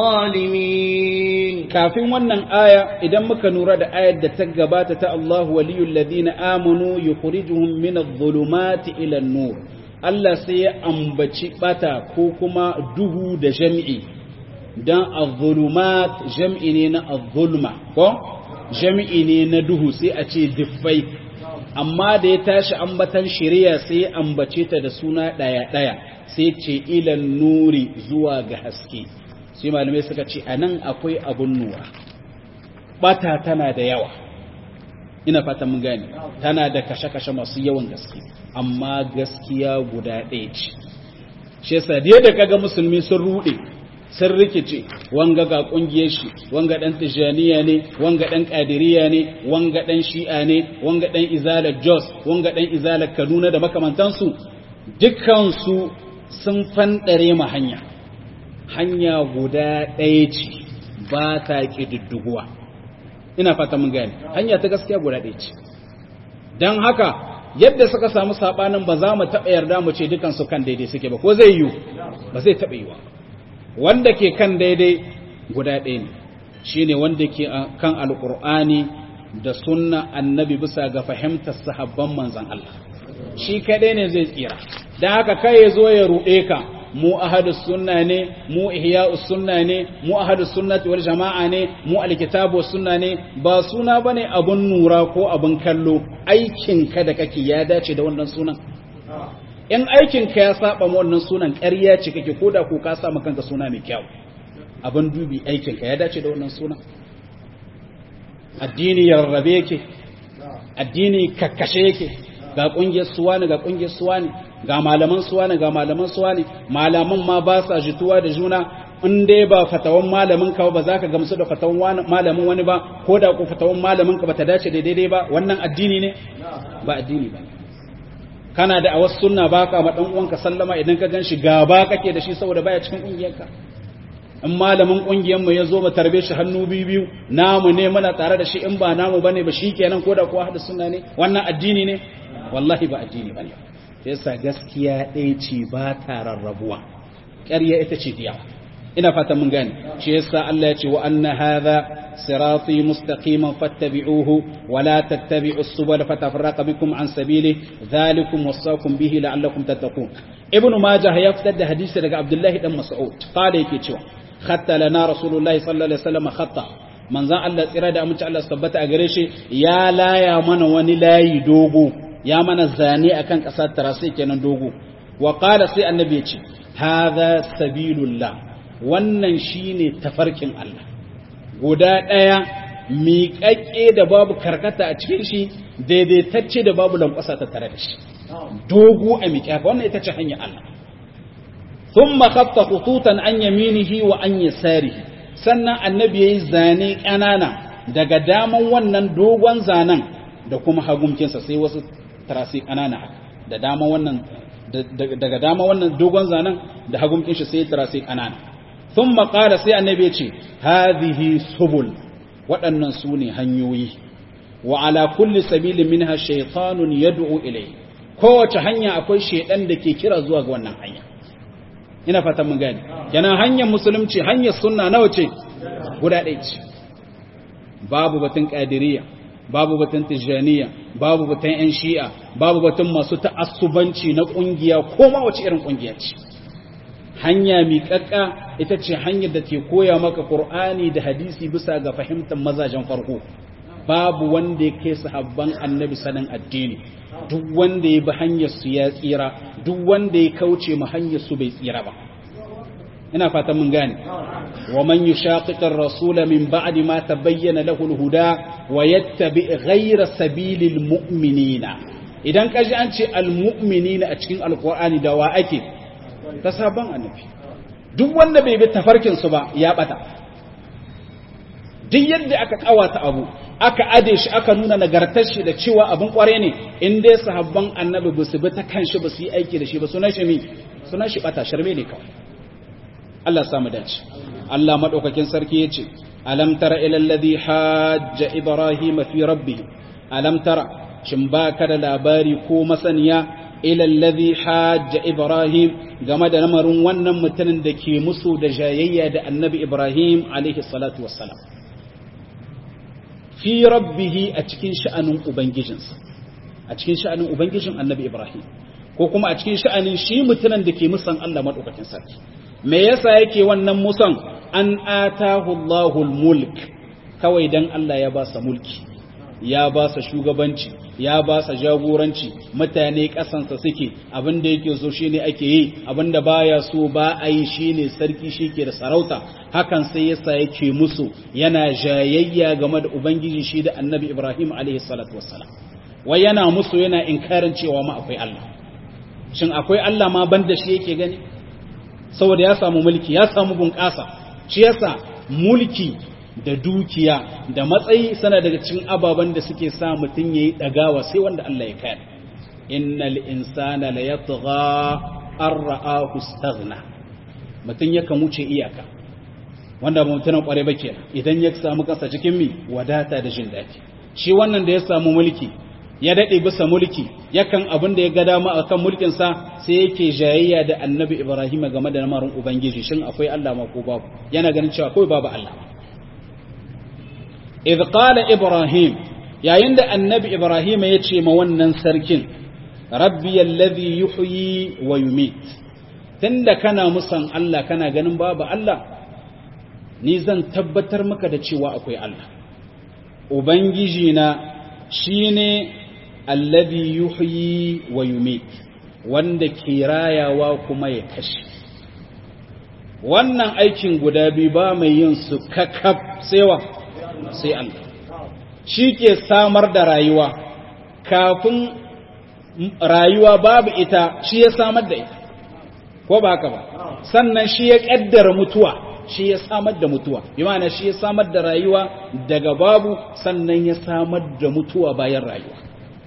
الظالمين kafin wannan aya idan muka nura da ayar da ta gabata ta Allahu waliyul ladina amanu yukhrijuhum min adh-dhulumati ila an-nur Allah sai ya ambaci bata ko kuma duhu da jami'i dan adh-dhulumat jam'i ne na adh-dhulma ko jami'i ne na duhu sai a ce diffai amma da ya tashi ambatan shari'a sai ya ambace ta da suna daya daya sai ce ilan nuri zuwa ga haske sai malamai suka ce anan akwai abun nura bata tana da yawa ina fatan mun gane tana da kashe-kashe masu yawan gaske amma gaskiya guda ɗaya ce shi yasa da yadda kaga musulmi sun rude sun rikice wanga ga kungiyar shi wanga dan tijaniya ne wanga dan kadiriya ne wanga dan shi'a ne wanga dan izala jos wanga dan izala kaduna da makamantansu dukkan su sun fandare ma hanya hanya guda ɗaya ce ba ta ƙididdiguwa ina fata mun gane hanya ta gaskiya guda ɗaya ce don haka yadda suka samu saɓanin ba za mu taɓa yarda mu ce dukansu kan daidai suke ba ko zai yiwu ba zai taɓa yiwa wanda ke kan daidai guda ɗaya ne shine wanda ke kan alqur'ani da sunna annabi bisa ga fahimtar sahabban manzon Allah shi kadai ne zai tsira dan haka kai ya zo ya ruɗe ka mu ahadus sunna ne mu ihya'us sunna ne mu ahadus sunnati wal jama'a ne mu alkitabu sunna ne ba suna bane abun nura ko abun kallo aikin ka da kake ya dace da wannan sunan in aikin ka ya saba ma wannan sunan ƙarya ce kake koda ko ka sa kanka suna mai kyau abun dubi aikin ka ya dace da wannan sunan addini yarrabe yake addini kakkashe yake ga kungiyar suwa ne ga kungiyar suwa ne ga malaman suwa ne ga malaman suwa ne malaman ma ba sa jituwa da juna in dai ba fatawan malamin ka ba za ka gamsu da fatawan malamin wani ba ko da ku fatawan malamin ka ba ta dace da daidai ba wannan addini ne ba addini ba kana da a wasu sunna ba ka ma dan uwanka sallama idan ka ganshi gaba kake da shi saboda baya cikin kungiyarka in malamin kungiyar mu ya zo mu tarbe shi hannu biyu biyu namu ne muna tare da shi in ba namu bane ba shikenan ko da kuwa hada sunna ne wannan addini ne wallahi ba addini bane yasa gaskiya ɗaya ce ba ta rarrabuwa ƙarya ita ce diya ina fatan mun gane shi yasa Allah ya ce wa anna hadha sirati mustaqiman fattabi'uhu wa la tattabi'u as-subula fatafarraqa bikum an sabili dhalikum wasaqum bihi la'allakum tattaqun ibn majah ya fitar da hadisi daga abdullahi dan mas'ud qala yake cewa khatta lana rasulullahi sallallahu alaihi wasallam khatta manzan Allah tsira da amince Allah tabbata a gare shi ya laya mana wani layi dogo ya mana zane akan ƙasar tarasai kenan dogo wa qala sai annabi ya ce hadha sabilullah wannan shine tafarkin Allah guda ɗaya miƙaƙƙe da babu karkata a cikin shi daidaitacce da babu lankwasa ta tare da shi dogo a miƙe wannan ita ce hanyar Allah thumma khatta khututan an yaminihi wa an yasarihi sannan annabi yayi zane ƙanana daga daman wannan dogon zanen da kuma hagumkinsa sai wasu tarasi ƙanana haka da dama wannan daga dama wannan dogon zanen da hagumkin shi sai tarasi ƙanana thumma qala sai annabi ya ce hadhihi subul waɗannan su ne hanyoyi wa ala kulli sabilin minha shaytanun yad'u ilayhi kowace hanya akwai shaidan da ke kira zuwa ga wannan hanya ina fatan mun gani yana hanyar musulunci hanyar sunna nawa ce guda ɗaya ce babu batun qadiriyya babu batun tijaniya babu batun yan shi'a babu batun masu ta'assubanci na kungiya ko ma wace irin kungiya ce hanya miƙaƙƙa ita ce hanyar da ke koya maka qur'ani da hadisi bisa ga fahimtar mazajen farko babu wanda ya kai sahabban annabi sanin addini duk wanda ya bi hanyar su ya tsira duk wanda ya kauce ma hanyar su bai tsira ba ina fatan mun gane wa man yushaqiqir rasula min ba'di ma tabayyana lahu al-huda wa yattabi ghayra sabilil mu'minina idan kaji an ce al-mu'minina a cikin alqur'ani da wa ake ta sabon annabi duk wanda bai bi tafarkin su ba ya bata duk yadda aka kawata abu aka ade shi aka nuna nagartar shi da cewa abin kware ne in dai sahabban annabi ba su bi ta kan shi ba su yi aiki da shi ba sunan shi mi sunan shi bata sharme ne kawai Allah ya samu dace Allah madaukakin sarki yace alam tara ila alladhi hajja ibrahima fi rabbih alam tara shin baka da labari ko masaniya ila alladhi hajja ibrahim game da lamarin wannan mutumin da ke musu da jayayya da annabi ibrahim alaihi salatu wassalam fi rabbihi a cikin sha'anin ubangijinsa a cikin sha'anin ubangijin annabi ibrahim ko kuma a cikin sha'anin shi mutumin da ke musan Allah madaukakin sarki me yasa yake wannan musan an atahu Allahul mulk kawai dan Allah ya ba sa mulki ya ba sa shugabanci ya ba sa jagoranci mutane kasansa suke abinda yake so shine ake yi abinda baya so ba a yi shine sarki shike da sarauta hakan sai yasa yake musu yana jayayya game da ubangiji shi da annabi Ibrahim alaihi salatu wassalam wai yana musu yana inkarin cewa ma akwai Allah shin akwai Allah ma banda shi yake gani saboda ya samu mulki ya samu bunƙasa shi yasa mulki da dukiya da matsayi sana daga cikin ababen da suke sa mutum yayi dagawa sai wanda Allah ya kare innal insana la yatgha ar-ra'ahu istaghna mutum yakan wuce iyaka wanda ba mutunan kware ba kenan idan ya samu kansa cikin mi wadata da jin daɗi shi wannan da ya samu mulki ya daɗe bisa mulki yakan abin da ya ga dama a kan mulkinsa sai yake jayayya da annabi ibrahim game da lamarin ubangiji shin akwai allah ma ko babu yana ganin cewa akwai babu allah idh qala ibrahim yayin da annabi ibrahim ya ce ma wannan sarkin rabbi alladhi yuhyi wa yumit tunda kana musan allah kana ganin babu allah ni zan tabbatar maka da cewa akwai allah ubangiji na shine alladhi yuhyi wa yumit wanda ke rayawa kuma ya kashe wannan aikin guda biyu ba mai yin su kakaf sewa sai Allah shi ke samar da rayuwa kafin rayuwa babu ita shi ya samar da ita ko ba haka ba sannan shi ya kaddara mutuwa shi ya samar da mutuwa bi ma'ana shi ya samar da rayuwa daga babu sannan ya samar da mutuwa bayan rayuwa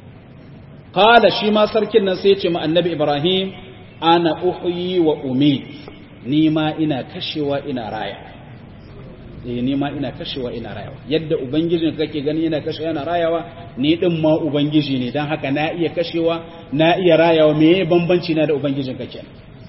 qala shi ma sarkin nan sai ya ce ma annabi ibrahim ana uhyi wa umit ni ma ina kashewa ina raya eh ni ma ina kashewa ina rayawa yadda ubangijin kake gani yana kashewa yana rayawa ni din ma ubangiji ne dan haka na iya kashewa na iya rayawa me bambanci na da ubangijin kake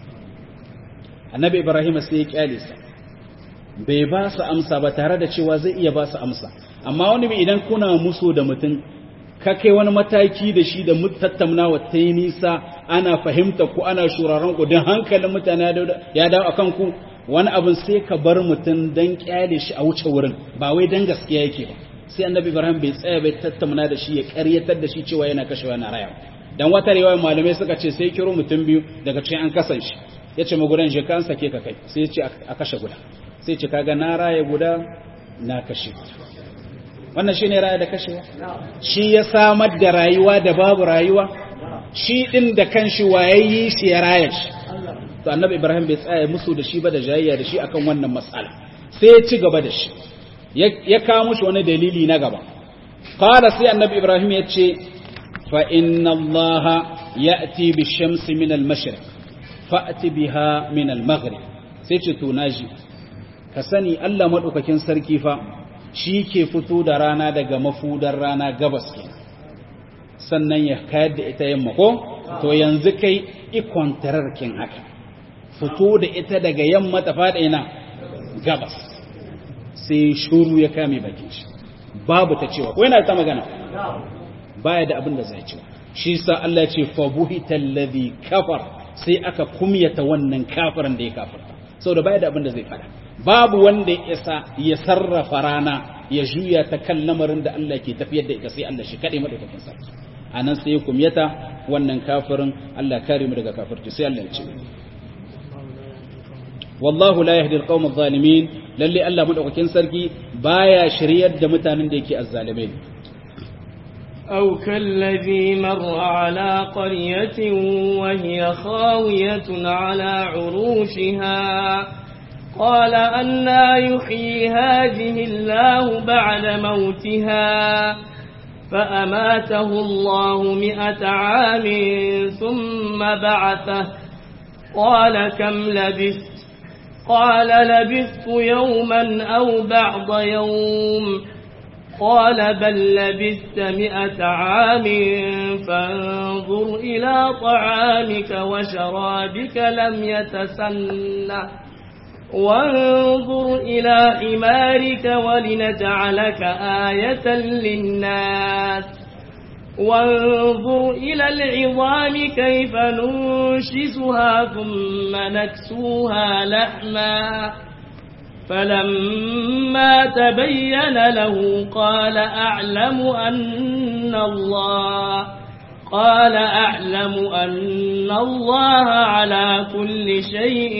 annabi ibrahim sai ya kyale sa bai ba su amsa ba tare da cewa zai iya ba su amsa amma wani mai idan kuna muso da mutum ka kai wani mataki da shi da tattaunawa ta yi nisa ana fahimta ku ana shuraren ku don hankalin mutane ya dawo a kanku wani abin sai ka bar mutum don kyale shi a wuce wurin ba wai don gaskiya yake ba sai annabi ibrahim bai tsaya bai tattauna da shi ya karyatar da shi cewa yana kashewa na raya dan wata riwaya malamai suka ce sai kiro mutum biyu daga cikin an kasan shi ya ce magudan shi kan sake ka kai sai ya ce a kashe guda sai ce kaga na raya guda na kashe guda wannan shine raya da kashewa shi ya samar da rayuwa da babu rayuwa shi din da kanshi wayayyi shi ya raya shi to annabi ibrahim bai tsaya musu da shi ba da jayayya da shi akan wannan matsala sai ya ci gaba da shi ya kawo mushi wani dalili na gaba qala sai annabi ibrahim ya ce fa inna allaha ya'ti bi shamsi min al-mashriq fa'ti biha min al-maghrib sai ce to naji ka sani Allah madaukakin sarki fa shi ke fito da rana daga mafudar rana gabas ke sannan ya kayar da ita yamma ko to yanzu kai ikon tararkin haka fito da ita daga yamma ta faɗa ina gabas sai shuru ya kame bakin shi babu ta cewa ko yana ta magana baya da abin da zai cewa shi sa Allah ce fa buhita alladhi kafar sai aka kumyata wannan kafirin da ya kafarta saboda baya da abin da zai fada babu wanda ya isa ya sarrafa rana ya juya ta kan lamarin da Allah ke tafiyar da ita sai Allah shi kaɗai madaukakin sarki a nan sai ya kumyata wannan kafirin Allah kare mu daga kafirci sai Allah ya ce wallahu la yahdi alqawm adh-dhalimin lalle Allah madaukakin sarki baya shiryar da mutanen da yake azzalimai أو كالذي مر على قرية وهي خاوية على عروشها قال أنا يحيي هذه الله بعد موتها فأماته الله مئة عام ثم بعثه قال كم لبثت قال لبثت يوما أو بعض يوم قال بل لبثت مئة عام فانظر إلى طعامك وشرابك لم يتسنه وانظر إلى حمارك ولنجعلك آية للناس وانظر إلى العظام كيف ننشزها ثم نكسوها لحما فلما تبين له قال أعلم أن الله قال أعلم أن الله على كل شيء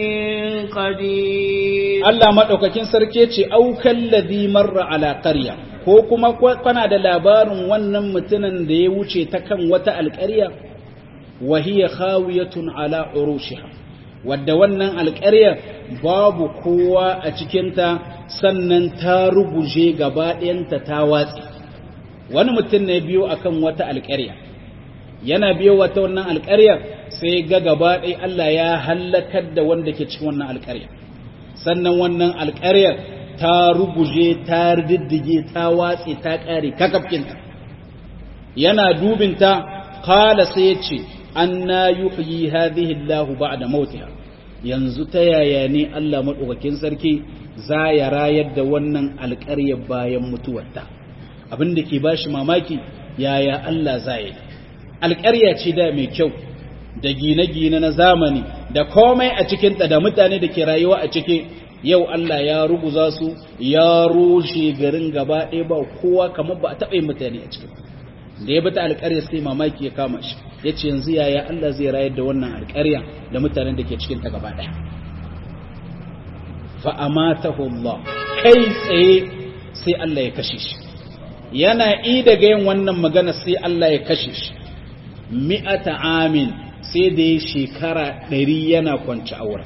قدير Allah maɗaukakin sarki ce aukan ladhi marra ala qarya ko kuma kana da labarin wannan mutumin da ya wuce ta kan wata alƙarya wa hiya khawiyatun ala urushiha wadda wannan alƙaryar babu kowa a cikinta sannan ta ruguje gaba ɗayanta ta watsi wani mutum ne biyo akan wata alƙarya yana biyo wata wannan alƙaryar sai ga gaba ɗaya Allah ya hallakar da wanda ke cikin wannan alƙarya sannan wannan alƙaryar ta ruguje ta diddige ta watse ta ƙare kakafkinta yana dubinta qala sai yace anna yuhyi hadhihi Allah ba'da mautiha yanzu ta yaya ne Allah madaukakin sarki za ya rayar da wannan alƙaryar bayan mutuwarta abin da ke bashi mamaki yaya Allah za yi alƙarya ce da mai kyau da gine-gine na zamani da komai a cikinta da mutane da ke rayuwa a ciki yau Allah ya ruguza su ya rushe garin gaba ɗaya ba kowa kamar ba a taɓa yin mutane a cikin da ya bata alƙarya sai mamaki ya kama shi ya ce yanzu yaya Allah zai rayar da wannan alƙarya da mutanen da ke cikinta gaba ɗaya fa'amatahu Allah kai tsaye sai Allah ya kashe shi yana i daga yin wannan magana sai Allah ya kashe shi mi'ata amin sai da ya shekara ɗari yana kwanci aure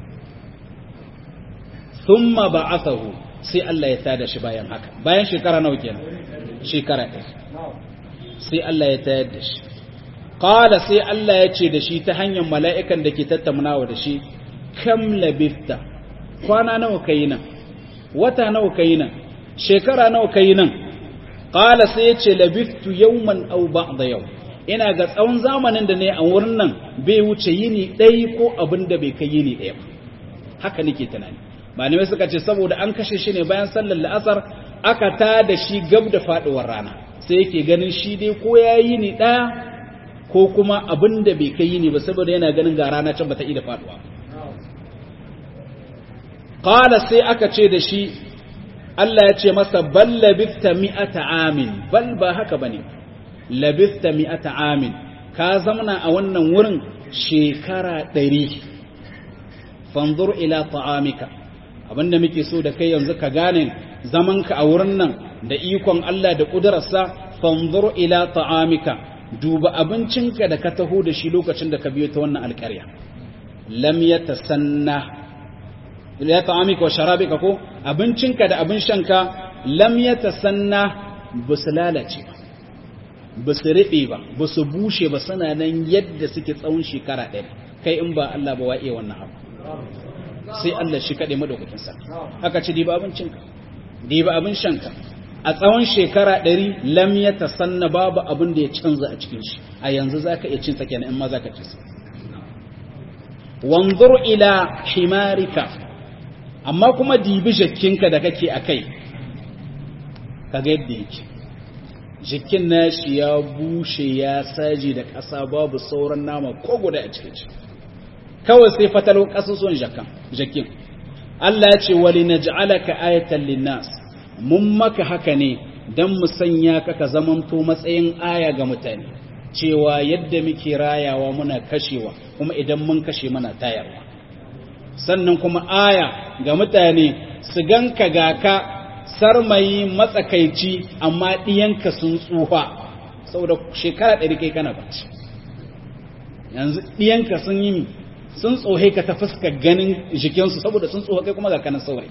thumma ba'athahu sai Allah ya tada shi bayan haka bayan shekara nawa kenan shekara ɗari sai Allah ya tayar da shi qala sai Allah ya ce da shi ta hanyar mala'ikan da ke tattaunawa da shi kam labifta kwana nawa kai nan wata nawa kai nan shekara nawa kai nan qala sai ya ce labiftu yawman aw ba'da yau ina ga tsawon zamanin da ne a wurin nan bai wuce yini ɗaya ko abin da bai kai yini ɗaya ba haka nake tunani malamai suka ce saboda an kashe shi ne bayan sallar la'asar aka ta da shi gab da faɗuwar rana sai yake ganin shi dai ko ya yi ni ɗaya ko kuma abin da bai kai yini ba saboda yana ganin ga rana can bata da faɗuwa qala sai aka ce da shi Allah ya ce masa bal labithta mi'ata amin bal ba haka bane labithta mi'ata amin ka zamana a wannan wurin shekara ɗari fanzur ila ta'amika abinda muke so da kai yanzu ka gane zamanka a wurin nan da ikon Allah da ƙudurarsa fanzur ila ta'amika duba abincinka da ka taho da shi lokacin da ka biyo ta wannan alƙarya lam yatasanna ila ta'amika wa sharabika ko abincinka da abin shanka lam yatasanna basu lalace ba ba su riɓe ba ba su bushe ba suna nan yadda suke tsawon shekara ɗaya kai in ba Allah ba wa'iye wannan abu sai Allah shi kaɗe madaukakin sa aka ci diba abincinka diba abin shanka a tsawon shekara ɗari lam ya tasanna babu abin da ya canza a cikin shi a yanzu za ka iya cin sa kenan in ma za ka ci sa wanzur ila himarika amma kuma dibi jakkinka da kake a kai kaga yadda yake jikin nashi ya bushe ya saji da ƙasa babu sauran nama ko guda a cikin shi kawai sai fatalo ƙasusuwan jakan jakin Allah ya ce wali naj'alaka ayatan linnas mun maka haka ne dan mu sanya ka ka zamanto matsayin aya ga mutane cewa yadda muke rayawa muna kashewa kuma idan mun kashe muna tayarwa sannan kuma aya ga mutane su ganka ga ka sarmayi matsakaici amma ɗiyanka sun tsufa saboda shekara ɗari kai kana bacci yanzu ɗiyanka sun yi sun tsohe ka ta fuska ganin jikinsu saboda sun tsohe kai kuma ga kanan saurayi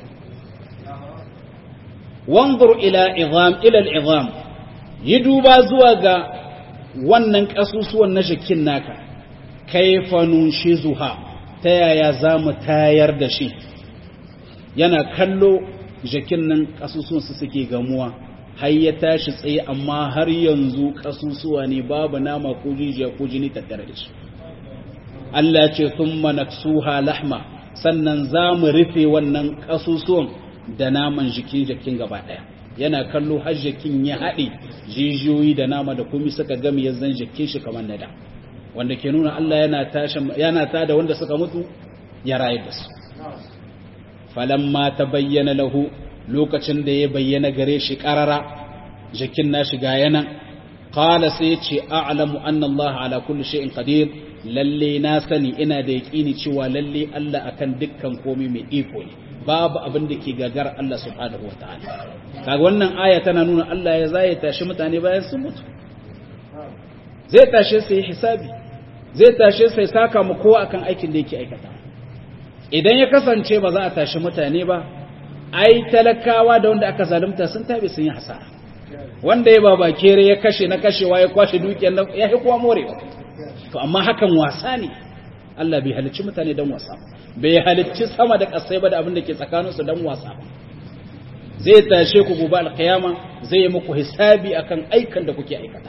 wanzur ila izam ila izam yi duba zuwa ga wannan ƙasusuwan na jikin naka kaifa nunshizuha ta yaya za mu tayar da shi yana kallo jakin nan ƙasusuwansu suke gamuwa har ya tashi tsaye amma har yanzu ƙasusuwa ne babu nama ko jijiya ko jini tattare da shi Allah ce thumma naksuha lahma sannan za mu rufe wannan ƙasusuwan da naman jikin jakin gaba ɗaya yana kallo har jakin ya haɗe jijiyoyi da nama da kuma suka gami ya zan jakin shi kamar nada wanda ke nuna Allah yana tashi yana tada wanda suka mutu ya rayar da su falamma ta bayyana lahu lokacin da ya bayyana gare shi karara jikin na shiga yana qala sai ce a'lamu anna Allah ala kulli shay'in qadir lalle na sani ina da yaqini cewa lalle Allah akan dukkan komai mai iko ne babu abin da ke gagar Allah subhanahu wataala kaga wannan aya tana nuna Allah ya zai tashi mutane bayan sun mutu zai tashe su yi hisabi zai tashe su saka mu kowa akan aikin da yake aikata idan ya kasance ba za a tashi mutane ba ai talakawa da wanda aka zalunta sun tabi sun yi hasara wanda ya baba kere ya kashe na kashewa ya kwashe dukiyar nan ya yi kowa morewa to amma hakan wasa ne Allah bai halicci mutane dan wasa bai halicci sama da kasai ba da abin da ke tsakaninsu dan wasa zai tashe ku gobe alkiyama zai yi muku hisabi akan aikan da kuke aikata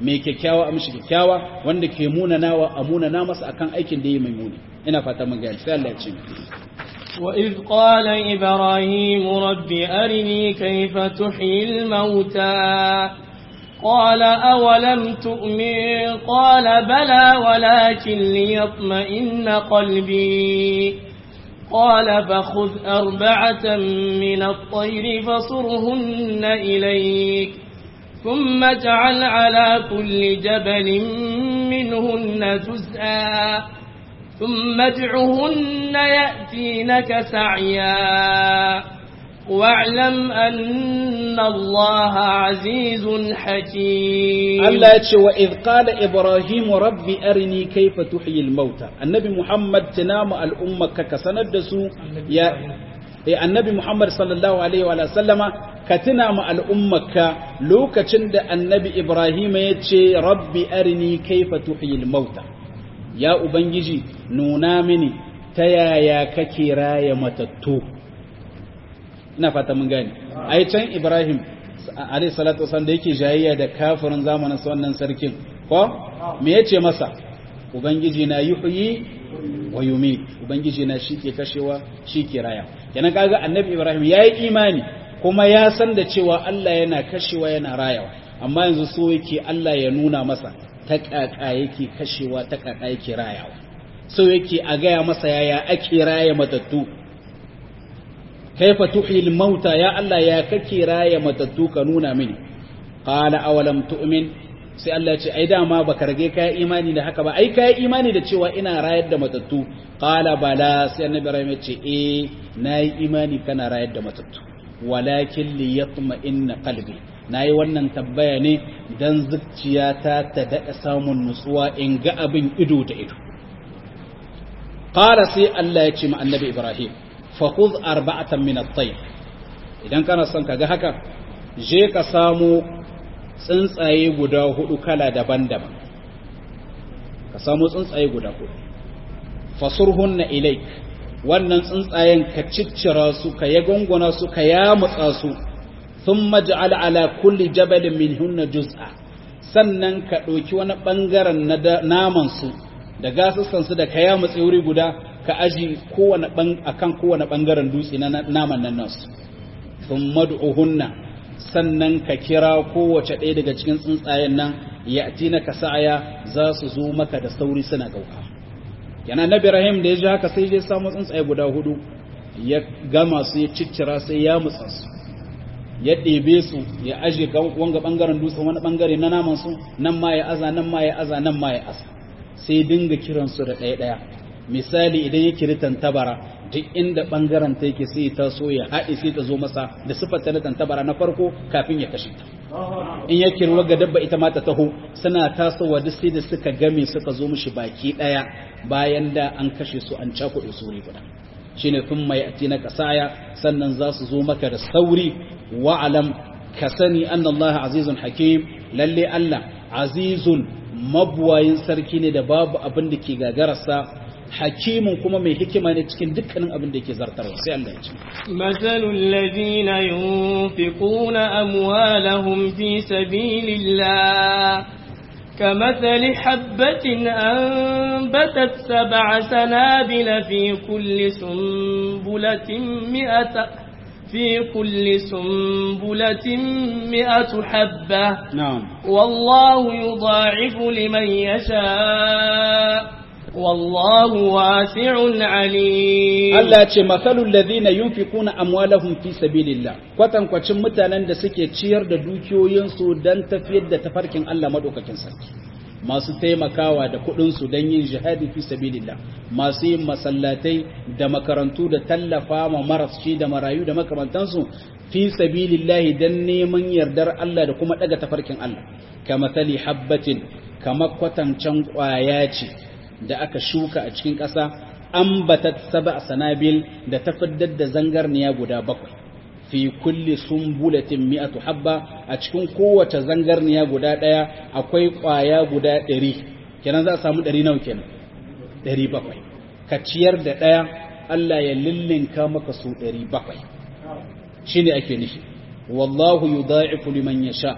mai kyakkyawa a mishi kyakkyawa wanda ke munanawa a munana masa akan aikin da yi mai muni ina fata mun gani sai Allah ya ce وإذ قال إبراهيم رب أرني كيف تحيي الموتى قال أولم تؤمن قال بلى ولكن ليطمئن قلبي قال فخذ أربعة من الطير فصرهن إليك ثم اجعل على كل جبل منهن جزءا ثم ادعهن يأتينك سعيا واعلم أن الله عزيز حكيم Allah ya ce wa idh qala ibrahim rabbi arini kayfa tuhyi al-mauta annabi muhammad tunamu al'ummaka ka sanar da su ya eh annabi muhammad sallallahu alaihi wa sallama ka tuna mu al'ummaka lokacin da annabi ibrahim ya ce rabbi arini kayfa tuhyi al-mauta ya ubangiji nuna mini ta yaya kake raya matattu ina fata mun gane ai can ibrahim alayhi salatu wasallam da yake jayayya da kafirin zamanin sa wannan sarkin ko me yace masa ubangiji na yuhyi wa yumit ubangiji na shi ke kashewa shi ke raya kenan kaga annabi ibrahim yayi imani kuma ya san da cewa Allah yana kashewa yana rayawa amma yanzu so yake Allah ya nuna masa ta kaka yake kashewa ta kaka yake rayawa so yake a gaya masa yaya ake raya matattu kaifa tuhil mauta ya Allah ya kake raya matattu ka nuna mini qala awalam tu'min sai Allah ya ce ai dama baka rage kai imani da haka ba ai kai imani da cewa ina rayar da matattu qala bala sai annabi Ibrahim ya ce eh nayi imani kana rayar da matattu walakin li yatma'inna qalbi nayi wannan tabbaya ne dan zuciyata ta daɗa samun nutsuwa in ga abin ido da ido qala sai Allah ya ce ma annabi Ibrahim fakhudh arba'atan min at-tayr idan kana son kaga haka je ka samu tsuntsaye guda hudu kala daban-daban ka samu tsuntsaye guda hudu fasurhunna ilaik wannan tsuntsayen ka ciccira su ka yagongona su ka yamutsa su thumma ja'al ala kulli jabalin minhunna juz'a sannan ka ɗauki wani ɓangaren na naman su da gasussan su da ka yamutse wuri guda ka aji kowane akan kowane ɓangaren dutse na naman nan nasu thumma du'uhunna sannan ka kira kowace ɗaya daga cikin tsuntsayen nan ya na ka sa'aya za su zo maka da sauri suna gauka yana na Ibrahim da ya ji haka sai ya samu tsuntsaye guda hudu ya gama su ya ciccira sai ya mutsa su ya ɗebe su ya aje wanga ɓangaren dutsen wani ɓangare na naman su nan ma ya aza nan ma ya aza nan ma ya aza sai dinga kiransu da ɗaya ɗaya misali idan ya kiri tantabara duk inda bangaren ta yake sai ta so ya haɗe sai ta zo masa da siffar ta na tantabara na farko kafin ya kashe ta in ya kirwa ga dabba ita ma ta taho suna tasowa duk sai da suka game suka zo mishi baki ɗaya bayan da an kashe su an cakuɗe su wuri guda shine kun mai ati na kasaya sannan za su zo maka da sauri wa'alam ka sani anna Allah azizun hakim lalle Allah azizun mabuwayin sarki ne da babu abin da ke gagararsa hakimin kuma mai hikima ne cikin dukkanin abin da yake zartarwa sai Allah ya ce masalul ladina yunfiquna amwalahum fi sabilillah كمثل حبة أنبتت سبع سنابل في كل سنبلة مئة في كل سنبلة مئة حبة نعم والله يضاعف لمن يشاء والله واسع عليم Allah ce masalul ladhina yunfikuna amwalahum fi sabilillah kwatan kwacin mutanen da suke ciyar da dukiyoyinsu dan tafiyar da tafarkin Allah madaukakin sarki masu taimakawa da kuɗin su dan yin jihadi fi sabilillah masu yin masallatai da makarantu da tallafa ma marashi da marayu da makamantansu fi sabilillah dan neman yardar Allah da kuma daga tafarkin Allah kama tali habbatin kama kwatancan kwaya ce da aka shuka a cikin ƙasa ambatat sab'a sanabil da ta fiddar da zangarniya guda bakwai fi kulli sumbulatin mi'atu habba a cikin kowace zangarniya guda ɗaya akwai ƙwaya guda ɗari kenan za a samu ɗari nawa kenan ɗari bakwai ka ciyar da ɗaya Allah ya lillinka maka su ɗari bakwai shine ake nufi wallahu yudha'ifu liman yasha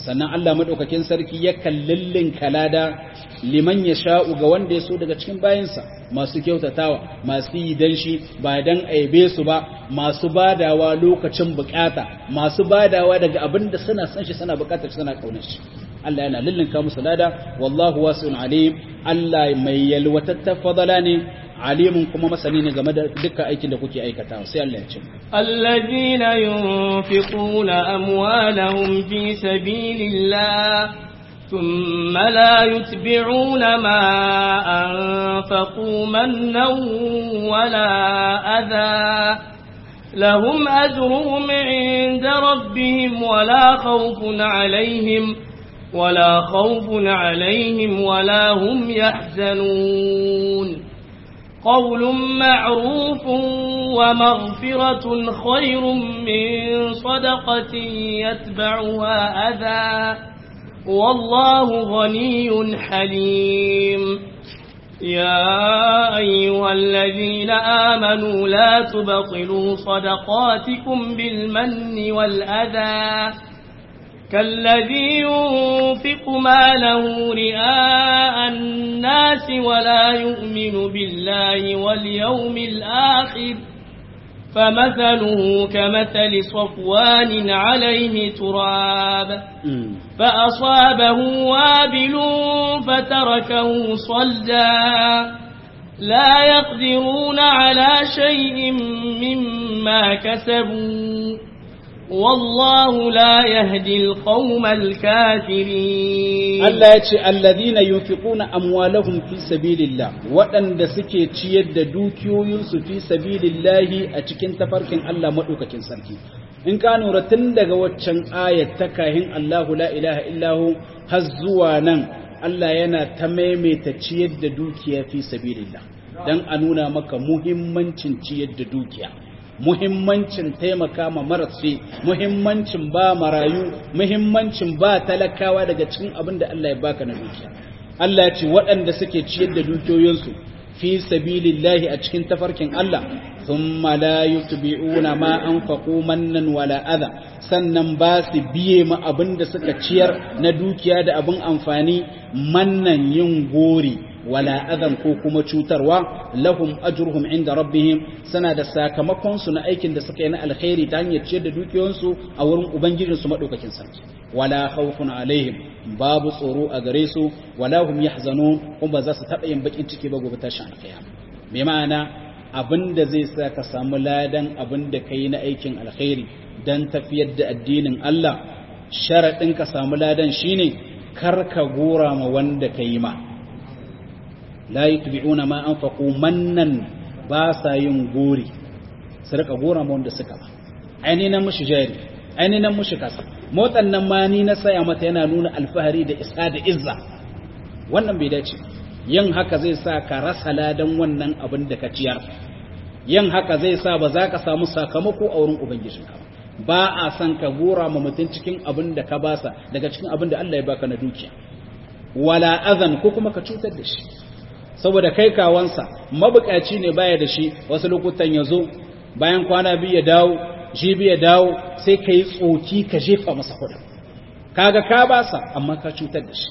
sannan Allah madaukakin sarki yakan lillin kalada liman ya sha'u ga wanda ya so daga cikin bayansa masu kyautatawa masu yi dan shi ba dan aibe su ba masu badawa lokacin bukata masu badawa daga abin da suna san shi suna bukatar shi suna kaunar shi Allah yana lillinka musu lada wallahu wasi'un alim Allah mai yalwatatta fadala ne alimun kuma masani ne game da dukkan aikin da kuke aikatawa sai Allah ya ce الذين ينفقون أموالهم في سبيل الله ثم لا يتبعون ما أنفقوا منا ولا أذى لهم أجرهم عند ربهم ولا خوف عليهم ولا خوف عليهم ولا هم يحزنون قول معروف ومغفرة خير من صدقة يتبعها أذى والله غني حليم يا أيها الذين آمنوا لا تبطلوا صدقاتكم بالمن والأذى كالذي ينفق ماله رئاء الناس ولا يؤمن بالله واليوم الآخر فمثله كمثل صفوان عليه تراب فأصابه وابل فتركه صلدا لا يقدرون على شيء مما كسبوا والله لا يهدي القوم الكافرين Allah ya ce alladhina yunfiquna amwalahum fi sabilillah waɗanda suke ciyar da dukiyoyinsu fi sabilillahi a cikin tafarkin Allah madaukakin sarki in ka nura tun daga waccan ayat ta kahin Allahu la ilaha illahu har zuwa nan Allah yana ta maimaita ciyar da dukiya fi sabilillah dan a nuna maka muhimmancin ciyar da dukiya muhimmancin taimaka ma marasi muhimmancin ba marayu muhimmancin ba talakawa daga cikin abin da Allah ya baka na dukiya Allah ya ce waɗanda suke ciyar da dukiyoyinsu fi sabilillahi a cikin tafarkin Allah thumma la yutbi'una ma anfaqu mannan wala adha sannan ba su biye ma abin da suka ciyar na dukiya da abin amfani mannan yin gori wala adan ko kuma cutarwa lahum ajruhum inda rabbihim sana da sakamakon su na aikin da suka yi na alkhairi ta hanyar ciyar da dukiyoyinsu a wurin ubangijin su madaukakin sarki wala khawfun alaihim babu tsoro a gare su wala hum yahzanun kuma ba za su taba yin bakin ciki ba gobe tashin alkhairi me ma'ana abinda zai sa ka samu ladan abinda kai na aikin alkhairi dan tafiyar da addinin Allah sharadin ka samu ladan shine kar ka gora ma wanda kai ma la yutbi'una ma anfaqu mannan ba sa yin gori su rika gora ma wanda suka ba aini nan mushi jari aini nan mushi kasa motsan nan ma ni na saya mata yana nuna alfahari da isa da izza wannan bai dace yin haka zai sa ka rasa ladan wannan abin da ka ciyar yin haka zai sa ba za ka samu sakamako a wurin ubangijinka ba a san ka gora ma mutum cikin abin da ka basa daga cikin abin da Allah ya baka na dukiya wala azan ko kuma ka cutar da shi saboda kai kawansa mabukaci ne baya da shi wasu lokutan ya zo bayan kwana biyu ya dawo jibi ya dawo sai ka yi tsoki ka jefa masa kuɗi kaga ka basa amma ka cutar da shi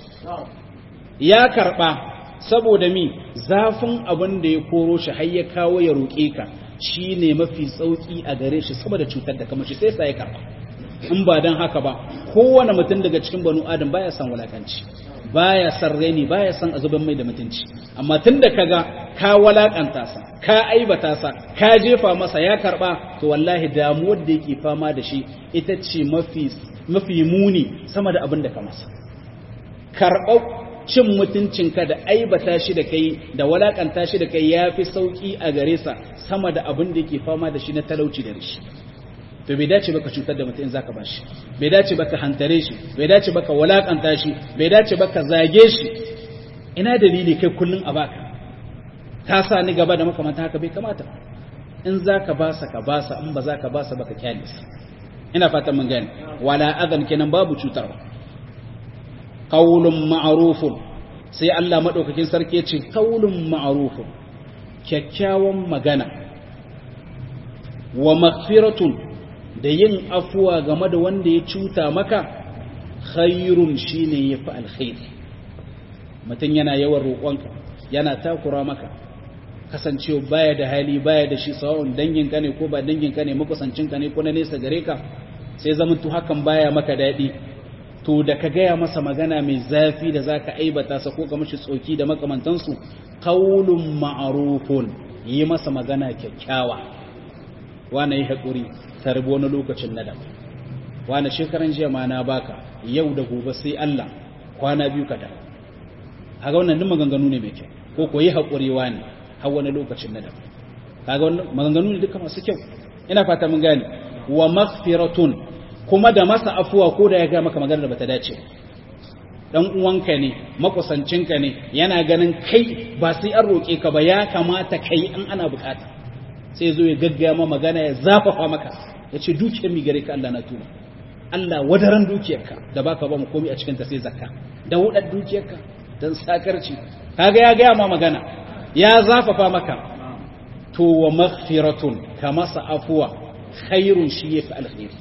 ya karɓa saboda mi zafin abin da ya koro shi har ya kawo ya roƙe ka shi ne mafi sauƙi a gare shi saboda cutar da kamar shi sai sa ya karɓa in ba don haka ba kowane mutum daga cikin banu adam baya son wulakanci baya san raini baya san azuban mai da mutunci amma tun da kaga ka walakanta sa ka aibata sa ka jefa masa ya karba to wallahi damuwar da yake fama da shi ita ce mafi mafi muni sama da abin da ka masa karɓar cin mutuncinka da aibata shi da kai da walakanta shi da kai ya fi sauki a gare sa sama da abin da yake fama da shi na talauci da rishi to bai dace baka cutar da mutum in zaka bashi bai dace baka hantare shi bai dace baka walakanta shi bai dace baka zage shi ina dalili kai kullun a baka ka sa ni gaba da makamanta haka bai kamata in zaka basa ka basa in ba zaka basa baka kyale sa ina fatan mun gane wala adan kenan babu cutarwa qaulun ma'rufun sai Allah madaukakin sarki ya ce qaulun ma'rufun kyakkyawan magana wa maghfiratun da yin afuwa game da wanda ya cuta maka khairun shine yafi alkhairi mutum yana yawan roƙonka yana takura maka kasancewa baya da hali baya da shi sawa'un danginka ne ko ba danginka ne makusancinka ne ko na nesa gare ka sai zamantu hakan baya maka daɗi to da ka gaya masa magana mai zafi da za ka aibata sa ko ka mashi tsoki da makamantansu kaulun ma'arufun yi masa magana kyakkyawa wane yi haƙuri tarbi wani lokacin nadam wane shekaran jiya ma na baka yau da gobe sai Allah kwana biyu ka dawo kaga wannan duk maganganu ne mai kyau ko ko yi haƙuri wane har wani lokacin nadam kaga wannan maganganu ne duka masu kyau ina fata mun gane wa maghfiratun kuma da masa afuwa ko da ya ga maka magana da bata dace dan uwanka ne makusancinka ne yana ganin kai ba sai an roke ka ba ya kamata kai in ana bukata sai zo ya gaggaya ma magana ya zafafa maka ya ce dukiyar mi gare ka Allah na tuna Allah wadaran dukiyarka da baka ba mu komai a cikin ta sai zakka da wudar dukiyarka dan sakarci kaga ya gaya ma magana ya zafafa maka to wa maghfiratun ka masa afuwa khairun shi yafi alkhairi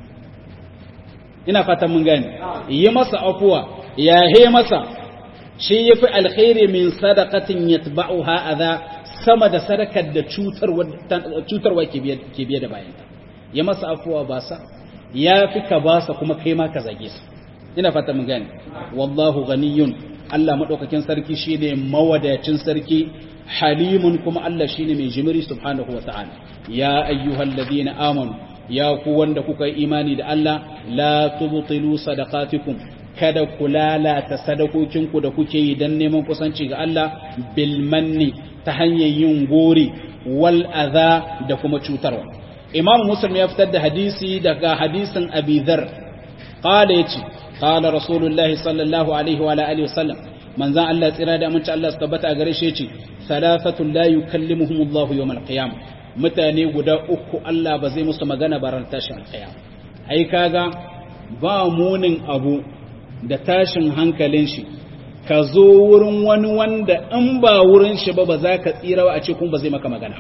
ina fatan mun gane yi masa afuwa ya he masa shi yafi alkhairi min sadaqatin yatba'uha adha sama da sadakar da cutarwa cutarwa ke biye ke biye da bayan ya masa afuwa ba sa yafi ka ba sa kuma kai ma ka zage su ina fatan mun gane wallahu ghaniyun Allah madaukakin sarki shine mawadacin sarki halimun kuma Allah shine mai jimiri subhanahu wataala ya ayyuhalladhina amanu ya ku wanda kuka yi imani da Allah la tubtilu sadaqatikum kada ku lalata sadakokinku da kuke yi dan neman kusanci ga Allah bil manni ta hanyar yin gori wal adha da kuma cutarwa Imam Muslim ya fitar da hadisi daga hadisin Abi Dharr qala yace qala Rasulullah sallallahu alaihi wa alihi wasallam manzan Allah tsira da aminci Allah su tabbata a gare shi yace salafatun la yukallimuhumullahu yawmal qiyamah mutane guda uku Allah ba zai musu magana ba ran tashin alƙiyama ai kaga ba munin abu da tashin hankalin shi ka zo wurin wani wanda in ba wurin shi ba ba za ka tsira a ce kuma ba zai maka magana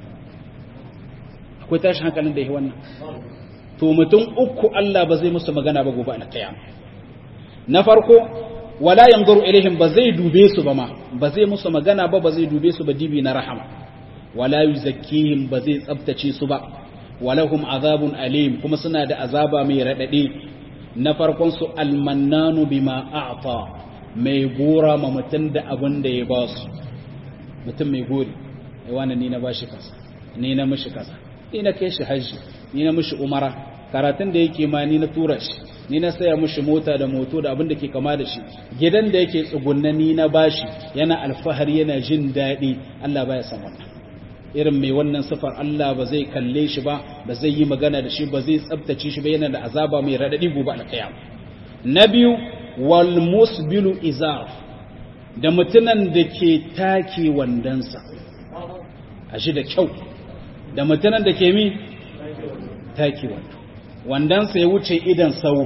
akwai tashin hankalin da ya wannan to mutum uku Allah ba zai musu magana ba gobe alƙiyama na farko wala yanzuru ilaihim ba zai dube su ba ma ba zai musu magana ba ba zai dube su ba dibi na rahama wala yuzakkihim ba zai tsabtace su ba walahum azabun alim kuma suna da azaba mai radade na farkon su almannanu bima a'ta mai gora ma mutun da abin da ya ba su mutum mai gori ai wani ni na bashi kasa ni na mishi kasa ni na kai shi haji ni na mishi umara karatun da yake ma ni na tura shi ni na saya mishi mota da moto da abin da ke kama da shi gidan da yake tsugunna ni na bashi yana alfahari yana jin daɗi Allah baya san wannan irin mai wannan sifar Allah ba zai kalle shi ba ba zai yi magana da shi ba zai tsabtace shi ba yana da azaba mai radadi gobe alkiyam na biyu wal musbilu izar da mutunan da ke take wandansa a shi da kyau da mutunan da ke mi take wando wandansa ya wuce idan sau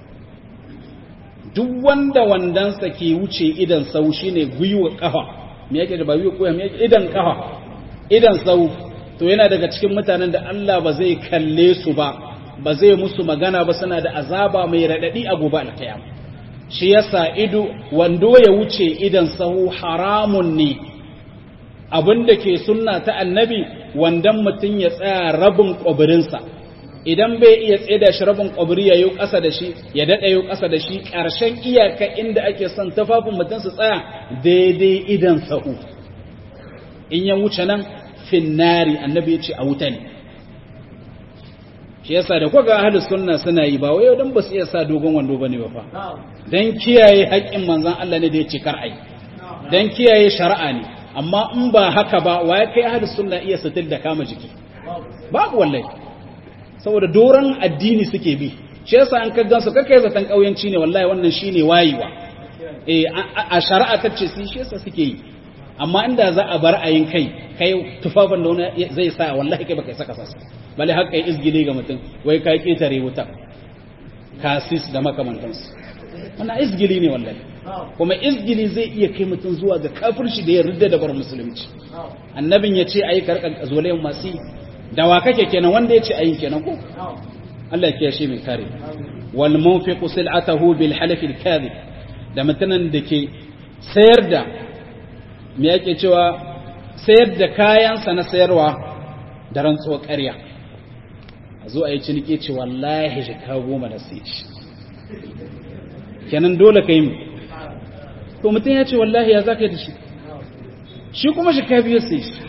duk wanda wandansa ke wuce idan sau shine gwiwa kafa me yake da ba gwiwa koya me yake idan kafa idan sau to yana daga cikin mutanen da Allah ba zai kalle su ba ba zai musu magana ba suna da azaba mai radadi a gobe alkiyama shi yasa ido wando ya wuce idan sahu haramun ne abinda ke sunna ta annabi wandan mutum ya tsaya rabin kwabirinsa idan bai iya tsaye da shi rabin kwabiri ya yi ƙasa da shi ya daɗa yi ƙasa da shi ƙarshen iyaka inda ake son tafafin mutum su tsaya daidai idan sahu in ya wuce nan finnari annabi ya ce a wuta ne shi yasa da kuka ahlus sunna suna yi ba wai dan ba su iya sa dogon wando bane ba fa dan kiyaye haƙƙin manzon Allah ne da ya ce kar ai dan kiyaye shari'a ne amma in ba haka ba waye kai ahlus sunna iya satil da kama jiki babu wallahi saboda doran addini suke bi shi yasa an kaggan su kake zatan kauyanci ne wallahi wannan shine wayewa eh a shari'a tace su shi yasa suke yi amma inda za a bar ayin kai kai tufafin da wani zai sa wallahi kai baka saka sasa bale har kai izgile ga mutum wai kai ketare wuta kasis da makamantansu wannan izgili ne wallahi kuma izgili zai iya kai mutum zuwa ga kafirci da ya rudda da bar musulunci annabin ya ce ayi karkan zolayen masu dawa kake kenan wanda ya ce ayi kenan ko Allah ya kiyashe mai kare wal munfiqu sil'atahu bil halaf al kadhib da mutanen da ke sayar da me yake cewa sayar da kayansa na sayarwa da rantsuwar ƙarya a zo a yi ciniki ce wallahi jika goma na sai shi kenan dole ka yi mu to mutum ya ce wallahi ya za ka yi da shi shi kuma jika biyu sai shi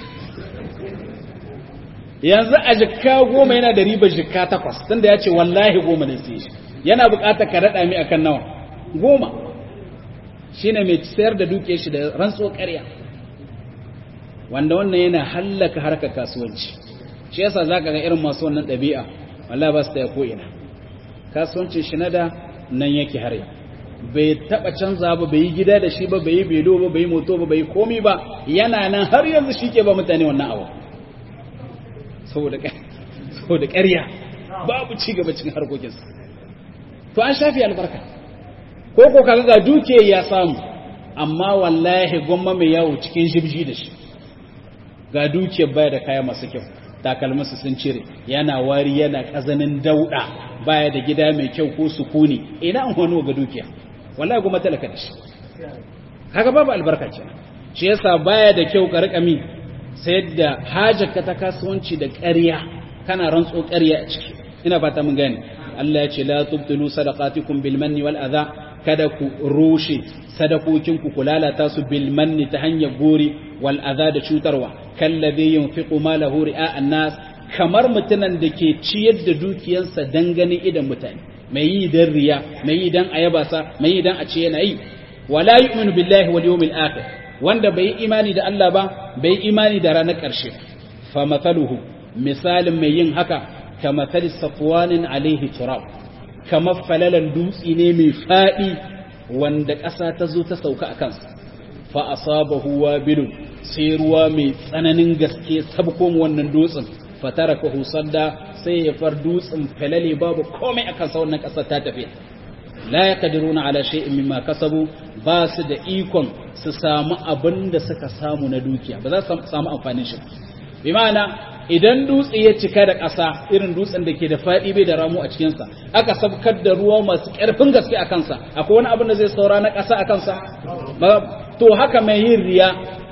yanzu a jika goma yana da ribar jika takwas tun da ya ce wallahi goma ne sai shi yana bukatar ka raɗa mi akan nawa goma shi ne mai sayar da duke shi da rantsuwar ƙarya wanda wannan yana hallaka harkar kasuwanci shi yasa za ka ga irin masu wannan ɗabi'a wallahi ba su ta ko'ina kasuwancin shi na da nan yake har bai taɓa canza ba bai yi gida da shi ba bai yi belo ba bai yi moto ba bai yi komi ba yana nan har yanzu shi ke ba mutane wannan abu saboda ƙarya babu ci gaba cikin harkokinsa to an shafi albarka ko ko kaga ga duke ya samu amma wallahi gwamma mai yawo cikin jibji da shi ga dukiyar baya da kaya masu kyau takalmasa sun cire yana wari yana kazanin dauda baya da gida mai kyau ko sukuni ina an wani ga dukiya wallahi goma talaka da shi kaga babu albarka kenan shi yasa baya da kyau ka rika mi sayar da hajarka ta kasuwanci da ƙarya kana rantso ƙarya a ciki ina fata mun gane Allah ya ce la tubtilu sadaqatikum bil manni wal adha kada ku rushe sadakokin ku ku lalata su bil manni ta hanyar gori wal adha da cutarwa kallazi yunfiqu malahu ri'a an-nas kamar mutunan da ke ciyar da dukiyarsa dan ganin idan mutane mai yi dan riya mai yi dan ayaba sa mai yi dan a ce yana yi wala yu'minu billahi wal yawmil akhir wanda bai imani da Allah ba bai imani da ranar ƙarshe fa mathaluhu misalin mai yin haka ka mathali safwanin alaihi turab kamar falalan dutsi ne mai fadi wanda ƙasa ta zo ta sauka a kansa fa asabahu wabilun sai ruwa mai tsananin gaske sabko wannan dutsen fatarakahu sadda sai ya far dutsen falale babu komai a kansa wannan ƙasar ta tafi la yaqdiruna ala shay'in mimma kasabu ba su da ikon su samu abin da suka samu na dukiya ba za su samu amfanin shi bi ma'ana idan dutse ya cika da ƙasa irin dutsen da ke da faɗi bai da ramu a cikinsa aka sabkar da ruwa masu ƙarfin gaske a kansa akwai wani abin da zai saura na ƙasa a kansa to haka mai yin riya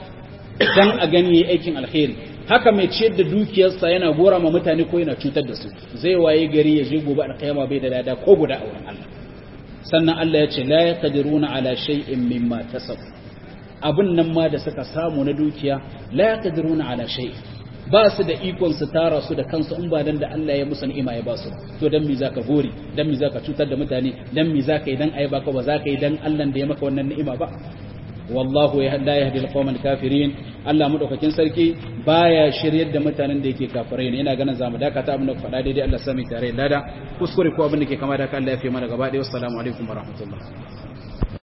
dan a gani yayi aikin alheri haka mai ciyar da dukiyarsa yana gora ma mutane ko yana cutar da su zai waye gari ya je gobe alƙiyama bai da lada ko guda a wurin Allah sannan Allah ya ce la yaqdiruna ala shay'in mimma kasab abin nan ma da suka samu na dukiya la yaqdiruna ala shay'in ba su da ikon su tara su da kansu in ba dan da Allah ya musu ni'ima ya ba su to dan me zaka gori dan me zaka cutar da mutane dan me zaka yi dan ayi baka ba zaka yi dan Allah da ya maka wannan ni'ima ba wallahu ya la yahdi al kafirin Allah madaukakin sarki baya shiryar da mutanen da yake kafirai ne ina ganin zamu dakata abin da faɗa daidai Allah sami tare lada kuskure ko abin da ke kama da Allah ya fi mana gaba ɗaya wassalamu alaikum warahmatullahi